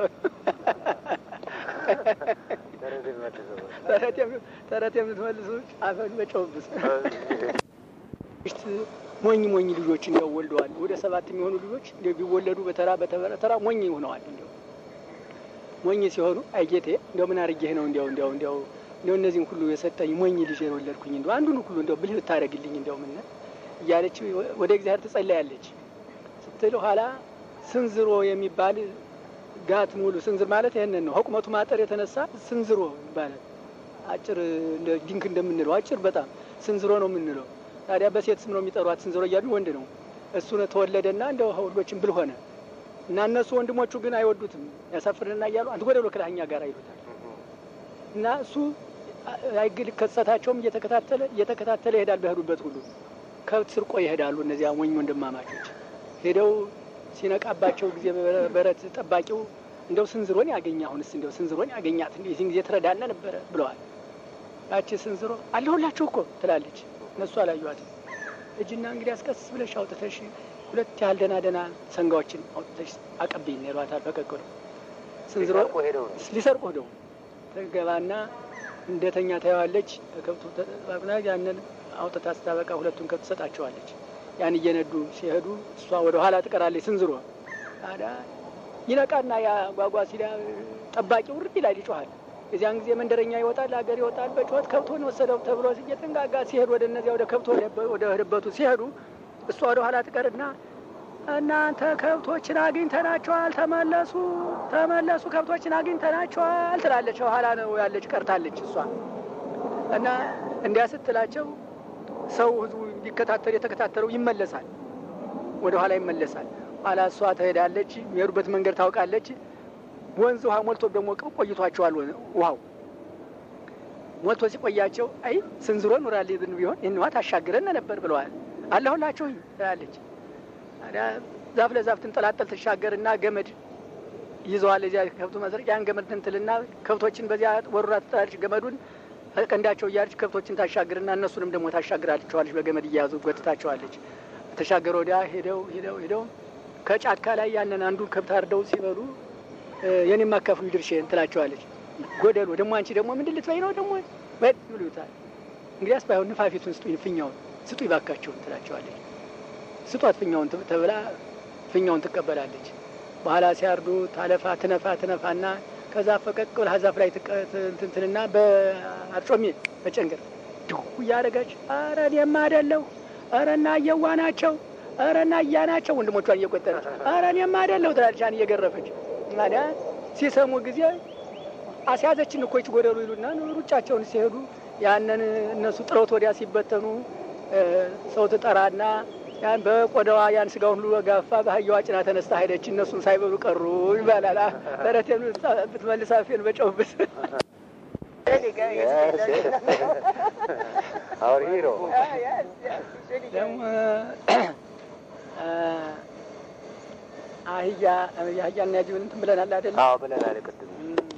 Speaker 8: ተረት የምትመልሱ አፈን በጨውብስ ሞኝ ሞኝ ልጆች እንዲያው ወልደዋል። ወደ ሰባት የሚሆኑ ልጆች እንዲያው ቢወለዱ በተራ በተራ ሞኝ ሆነዋል። እንዲያው ሞኝ ሲሆኑ አይጌቴ እንዲያው ምን አርጌህ ነው እንዲያው እንዲያው እንዲያው እንዲያው እነዚህን ሁሉ የሰጠኝ ሞኝ ልጅ የወለድኩኝ እንዲያው አንዱን ሁሉ እንዲያው ብልህ ብታደርግልኝ እንዲያው ምን እያለች ወደ እግዚአብሔር ትጸለያለች። ስትል ኋላ ስንዝሮ የሚባል ጋት ሙሉ ስንዝር ማለት ይህንን ነው። ከቁመቱ ማጠር የተነሳ ስንዝሮ ይባላል። አጭር ድንክ እንደምንለው አጭር በጣም ስንዝሮ ነው የምንለው። ታዲያ በሴት ስም ነው የሚጠሯት። ስንዝሮ እያሉ ወንድ ነው እሱ ተወለደና እንደ ሁሎችን ብል ሆነ እና እነሱ ወንድሞቹ ግን አይወዱትም። ያሳፍርንና እያሉ አንተ ወደ ብሎ ክላኛ ጋር ይሉታል እና እሱ አይግል ከሰታቸውም እየተከታተለ እየተከታተለ ይሄዳል። በሄዱበት ሁሉ ከብት ስርቆ ይሄዳሉ። እነዚያ ሞኝ ወንድማማቾች ሄደው ሲነቃባቸው ጊዜ በረት ጠባቂው እንደው ስንዝሮን ያገኘ አሁንስ እንደው ስንዝሮን ያገኛት እንዴ ይህን ጊዜ ትረዳነ ነበረ ብለዋል። ያቺ ስንዝሮ አለሁላችሁ እኮ ትላለች። እነሱ አላዩዋትም። እጅና እንግዲህ አስቀስ ብለሽ አውጥተሽ ሁለት ያህል ደህና ደህና ሰንጋዎችን አውጥተሽ አቀብኝ ይሏታል። ፈቀቅ ብለው ስንዝሮ ሊሰርቁ ሄደው ተገባና እንደተኛ ታየዋለች። ከብቱ ተጠባቅና ያንን አውጥታ ስታበቃ ሁለቱን ከብት ትሰጣቸዋለች። ያን እየነዱ ሲሄዱ እሷ ወደ ኋላ ትቀራለች። ስንዝሮ ታዲያ ይነቃና ያ ጓጓ ሲዳ ጠባቂው ውርድ ይላል፣ ይጮሃል። የዚያን ጊዜ መንደረኛ ይወጣል፣ ሀገር ይወጣል። በጩኸት ከብቶን ወሰደው ተብሎ እየተንጋጋ ሲሄዱ ወደ እነዚያ ወደ ከብቶ ወደ ህድበቱ ሲሄዱ እሷ ወደ ኋላ ትቀርና እናንተ ከብቶችን አግኝተናቸዋል፣ ተመለሱ፣ ተመለሱ፣ ከብቶችን አግኝተናቸዋል ትላለች። ኋላ ነው ያለች ቀርታለች እሷ እና እንዲያ ስትላቸው ሰው ህዝቡ እንዲከታተል የተከታተለው ይመለሳል፣ ወደ ኋላ ይመለሳል። ኋላ እሷ ትሄዳለች፣ የሚሄዱበት መንገድ ታውቃለች። ወንዝ ውሃ ሞልቶ ደግሞ ቆይቷቸዋል። ውሃው ሞልቶ ሲቆያቸው አይ ስንዝሮ ኑራል ብን ቢሆን ይህን ውሃ ታሻግረን ነበር ብለዋል። አለሁላችሁ ትላለች። ታዲያ ዛፍ ለዛፍ ትንጠላጠል ትሻገርና ገመድ ይዘዋል። እዚያ ከብቱ መስረቅ ያን ገመድ ትንትልና ከብቶችን በዚያ ወሩራ ትጥላለች። ገመዱን ቀንዳቸው እያለች ከብቶችን ታሻግርና እነሱንም ደግሞ ታሻግራቸዋለች። በገመድ እያያዙ ጎትታቸዋለች። ተሻገረ ወዲያ ሄደው ሄደው ሄደው ከጫካ ላይ ያንን አንዱን ከብት አርደው ሲበሉ የኔ የማካፍሉ ድርሼን ትላቸዋለች። ጎደሎ ደግሞ አንቺ ደግሞ ምንድን ልትበይ ነው ደግሞ በድ ብሉታል። እንግዲያስ ባይሆን ንፋፊቱን ስጡኝ፣ ፍኛውን ስጡ ይባካቸውን ትላቸዋለች። ስጧት ፍኛውን ተብላ ፍኛውን ትቀበላለች። በኋላ ሲያርዱ ታለፋ ትነፋ ትነፋና ከዛ ፈቀቅ ብላ ዛፍ ላይ ትንትንና በአርጮሜ በጨንገር ድሁ እያደረገች ኧረ እኔማ አይደለሁ ኧረ እና እየዋ ናቸው ኧረ እና እያ ናቸው ወንድሞቿን እየቆጠረች ኧረ እኔማ አይደለሁ ትላለች። ያን እየገረፈች ታዲያ ሲሰሙ ጊዜ አስያዘችን እኮ ይች ጎደሉ ይሉና ሩጫቸውን ሲሄዱ ያንን እነሱ ጥረውት ወዲያ ሲበተኑ ሰው ትጠራና ያን በቆዳዋ ያን ስጋውን ሁሉ ጋፋ በአህያዋ ጭና ተነስታ ሄደች። እነሱን ሳይበሉ ቀሩ ይባላል። ተረቴን ብትመልስ አፌን በጨውብት ደግሞ አህያ የአህያና ያጅብን እንትን ብለናል አይደለ?
Speaker 7: አዎ ብለናል። ቅድም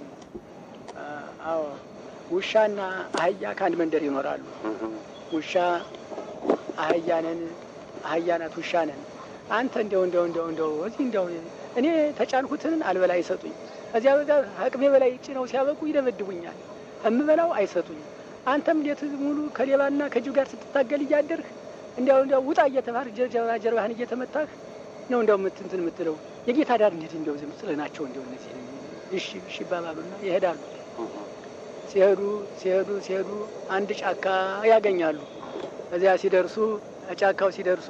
Speaker 8: አዎ ውሻና አህያ ከአንድ መንደር ይኖራሉ። ውሻ አህያ ነን፣ አህያ ናት ውሻ ነን። አንተ እንደው እንደው እንደው እንደው እዚህ እንደው እኔ ተጫንኩትን አልበላ አይሰጡኝ፣ እዚያ ጋር አቅሜ በላይ ጭነው ሲያበቁ ይደበድቡኛል፣ እምበላው አይሰጡኝ። አንተም እንዴት ሙሉ ከሌባና ከጅብ ጋር ስትታገል እያደርህ እንዲያው እንዲያው ውጣ እየተባልህ ጀርባ ጀርባህን እየተመታህ ነው እንደው ምትንትን የምትለው የጌታ ዳር እንዴት እንደው ዝም ስለ ናቸው እንደው እነዚህ እሺ እሺ ይባባሉና ይሄዳሉ። ሲሄዱ ሲሄዱ ሲሄዱ አንድ ጫካ ያገኛሉ። እዚያ ሲደርሱ ጫካው ሲደርሱ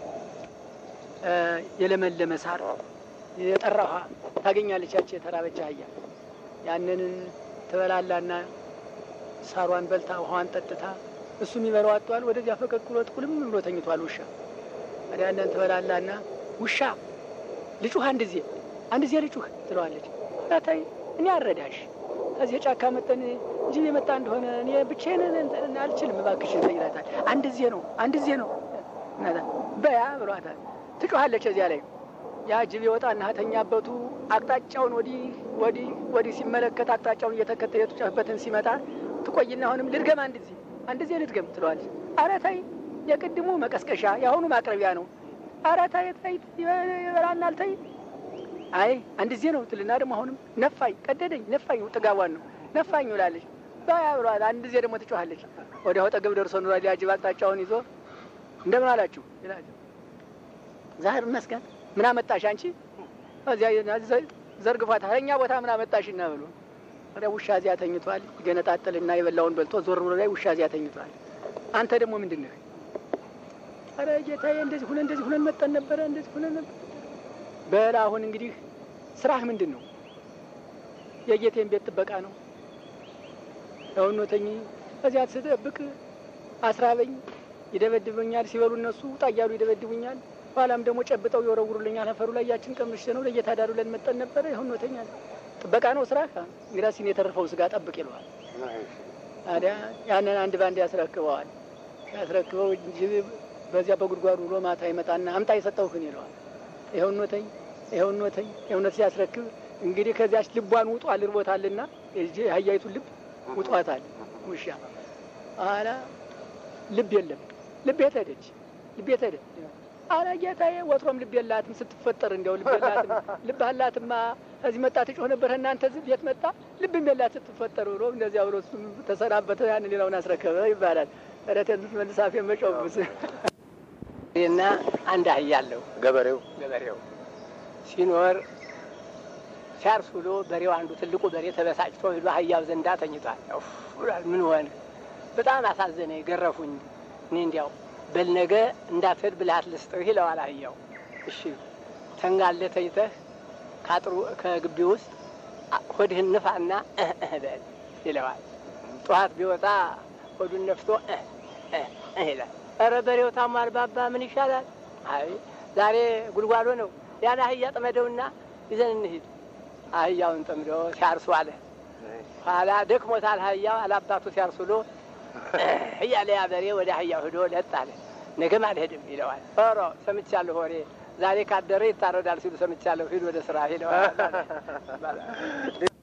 Speaker 8: የለመለመ ሳር የጠራ ውሃ ታገኛለች። ያቺ የተራበች አህያ ያንን ትበላላና ሳሯን በልታ ውሃዋን ጠጥታ እሱ የሚበላው አጥቷል። ወደዚያ ፈቀቅ ብሎ ጥቁልም ብሎ ተኝቷል ውሻ። ታዲያ ያንን ትበላላና ውሻ ልጩህ አንድ ዜ አንድ ዜ ልጩህ ትለዋለች። ታይ እኔ አረዳሽ ከዚህ ጫካ መጠን ጅብ የመጣ እንደሆነ እኔ ብቻዬን አልችልም፣ እባክሽን ይላታል። አንድ ዜ ነው አንድ ዜ ነው በያ ብሏታል። ትጮኻለች። እዚያ ላይ ያ ጅብ የወጣና ተኛበቱ አቅጣጫውን ወዲህ ወዲህ ወዲህ ሲመለከት አቅጣጫውን እየተከተለ የቱጨህበትን ሲመጣ ትቆይና አሁንም ልድገም አንድ ዜ አንድ ዜ ልድገም ትለዋለች። ኧረ ተይ የቅድሙ መቀስቀሻ የአሁኑ ማቅረቢያ ነው። ኧረ ተይ ተይ ይበላናል ተይ አይ አንድ ዜ ነው ትልና ደግሞ አሁንም ነፋኝ፣ ቀደደኝ፣ ነፋኝ፣ ጥጋቧን ነው ነፋኝ ብላለች። ባያ ብሏል። አንድ ዜ ደግሞ ትጮኻለች። ወዲያው አጠገብ ደርሶ ኑሯል። ያጅብ አቅጣጫውን ይዞ እንደምን አላችሁ ይላል። ዛህር ይመስገን። ምን አመጣሽ አንቺ? እዚያ ዘርግፏት እኛ ቦታ ምን አመጣሽ እና ብሎ ወዲያ ውሻ እዚያ ተኝቷል። ይገነጣጥልና የበላውን በልቶ ዞር ብሎ ላይ ውሻ እዚያ ተኝቷል። አንተ ደግሞ ምንድን ነህ? ኧረ ጌታዬ እንደዚህ ሁነን እንደዚህ ሁነን መጠን ነበረ እንደዚህ ሁነን ነበር በላ አሁን እንግዲህ ስራህ ምንድን ነው? የጌቴን ቤት ጥበቃ ነው። ያውኖተኝ እዚያ ስጠብቅ አስራበኝ፣ ይደበድቡኛል። ሲበሉ እነሱ ውጣ እያሉ ይደበድቡኛል። ኋላም ደግሞ ጨብጠው የወረውሩልኛል አፈሩ ላይ ያችን ቀምሼ ነው ለጌታ ዳሩ ለን መጠን ነበረ ይሁን ወተኛ ጥበቃ ነው ስራ እንግዳ ሲን የተረፈውን ስጋ ጠብቅ ይለዋል። ታዲያ ያንን አንድ ባንድ ያስረክበዋል። ያስረክበው እንጂ በዚያ በጉድጓዱ ውሎ ማታ ይመጣና አምጣ የሰጠውህን ይለዋል። ይኸውን ወተኝ ይኸውን ወተኝ ይሁነት ሲያስረክብ እንግዲህ ከዚያች ልቧን ውጧል እርቦታልና የአህያይቱን ልብ ውጧታል ውሻ አላ ልብ የለም ልብ የት ሄደች? ልብ የት ሄደ? አላ ጌታዬ ወትሮም ልብ የላትም ስትፈጠር እንዲያው ልብ የላትም ልብ አላትማ እዚህ መጣ ትጮህ ነበር እናንተ እዚህ ቤት መጣ ልብም የላት ስትፈጠር ብሎ እንደዚያ ብሎ እሱም ተሰናበተ። ያን ሌላውን አስረከበ ይባላል። ረቴን መልሳፌ መጮብስ እና አንድ አህያ አለው
Speaker 7: ገበሬው
Speaker 8: ገበሬው ሲኖር ሲያርስ ውሎ በሬው አንዱ ትልቁ በሬ ተበሳጭቶ ሄዶ አህያው ዘንዳ ተኝቷል። ምን ሆነ? በጣም አሳዘነ፣ ገረፉኝ። እኔ እንዲያው በል ነገ እንዳትሄድ ብልሃት ልስጥህ ይለዋል አህያው። እሺ ተንጋለ ተይተህ ካጥሩ ከግቢ ውስጥ ሆድህን ንፋና እህ እህ በል ይለዋል። ጠዋት ቢወጣ ሆዱን ነፍቶ እህ እህ እህ ይላል። ኧረ በሬው ታሟል ባባ ምን ይሻላል? አይ ዛሬ ጉልጓሎ ነው ያን አህያ ጥመደውና ይዘን እንሂድ። አህያውን ጠምዶ ሲያርሱ አለ። ኋላ ደክሞታል አህያው አላባቱ ሲያርሱ ውሎ እያለ ያ በሬ ወደ አህያው ሂዶ ለጥ አለ። ነገም አልሄድም ይለዋል። ኧረ ሰምቻለሁ ወሬ ዛሬ ካደረ ይታረዳል ሲሉ ሰምቻለሁ። ሂድ ወደ ስራ ይለዋል።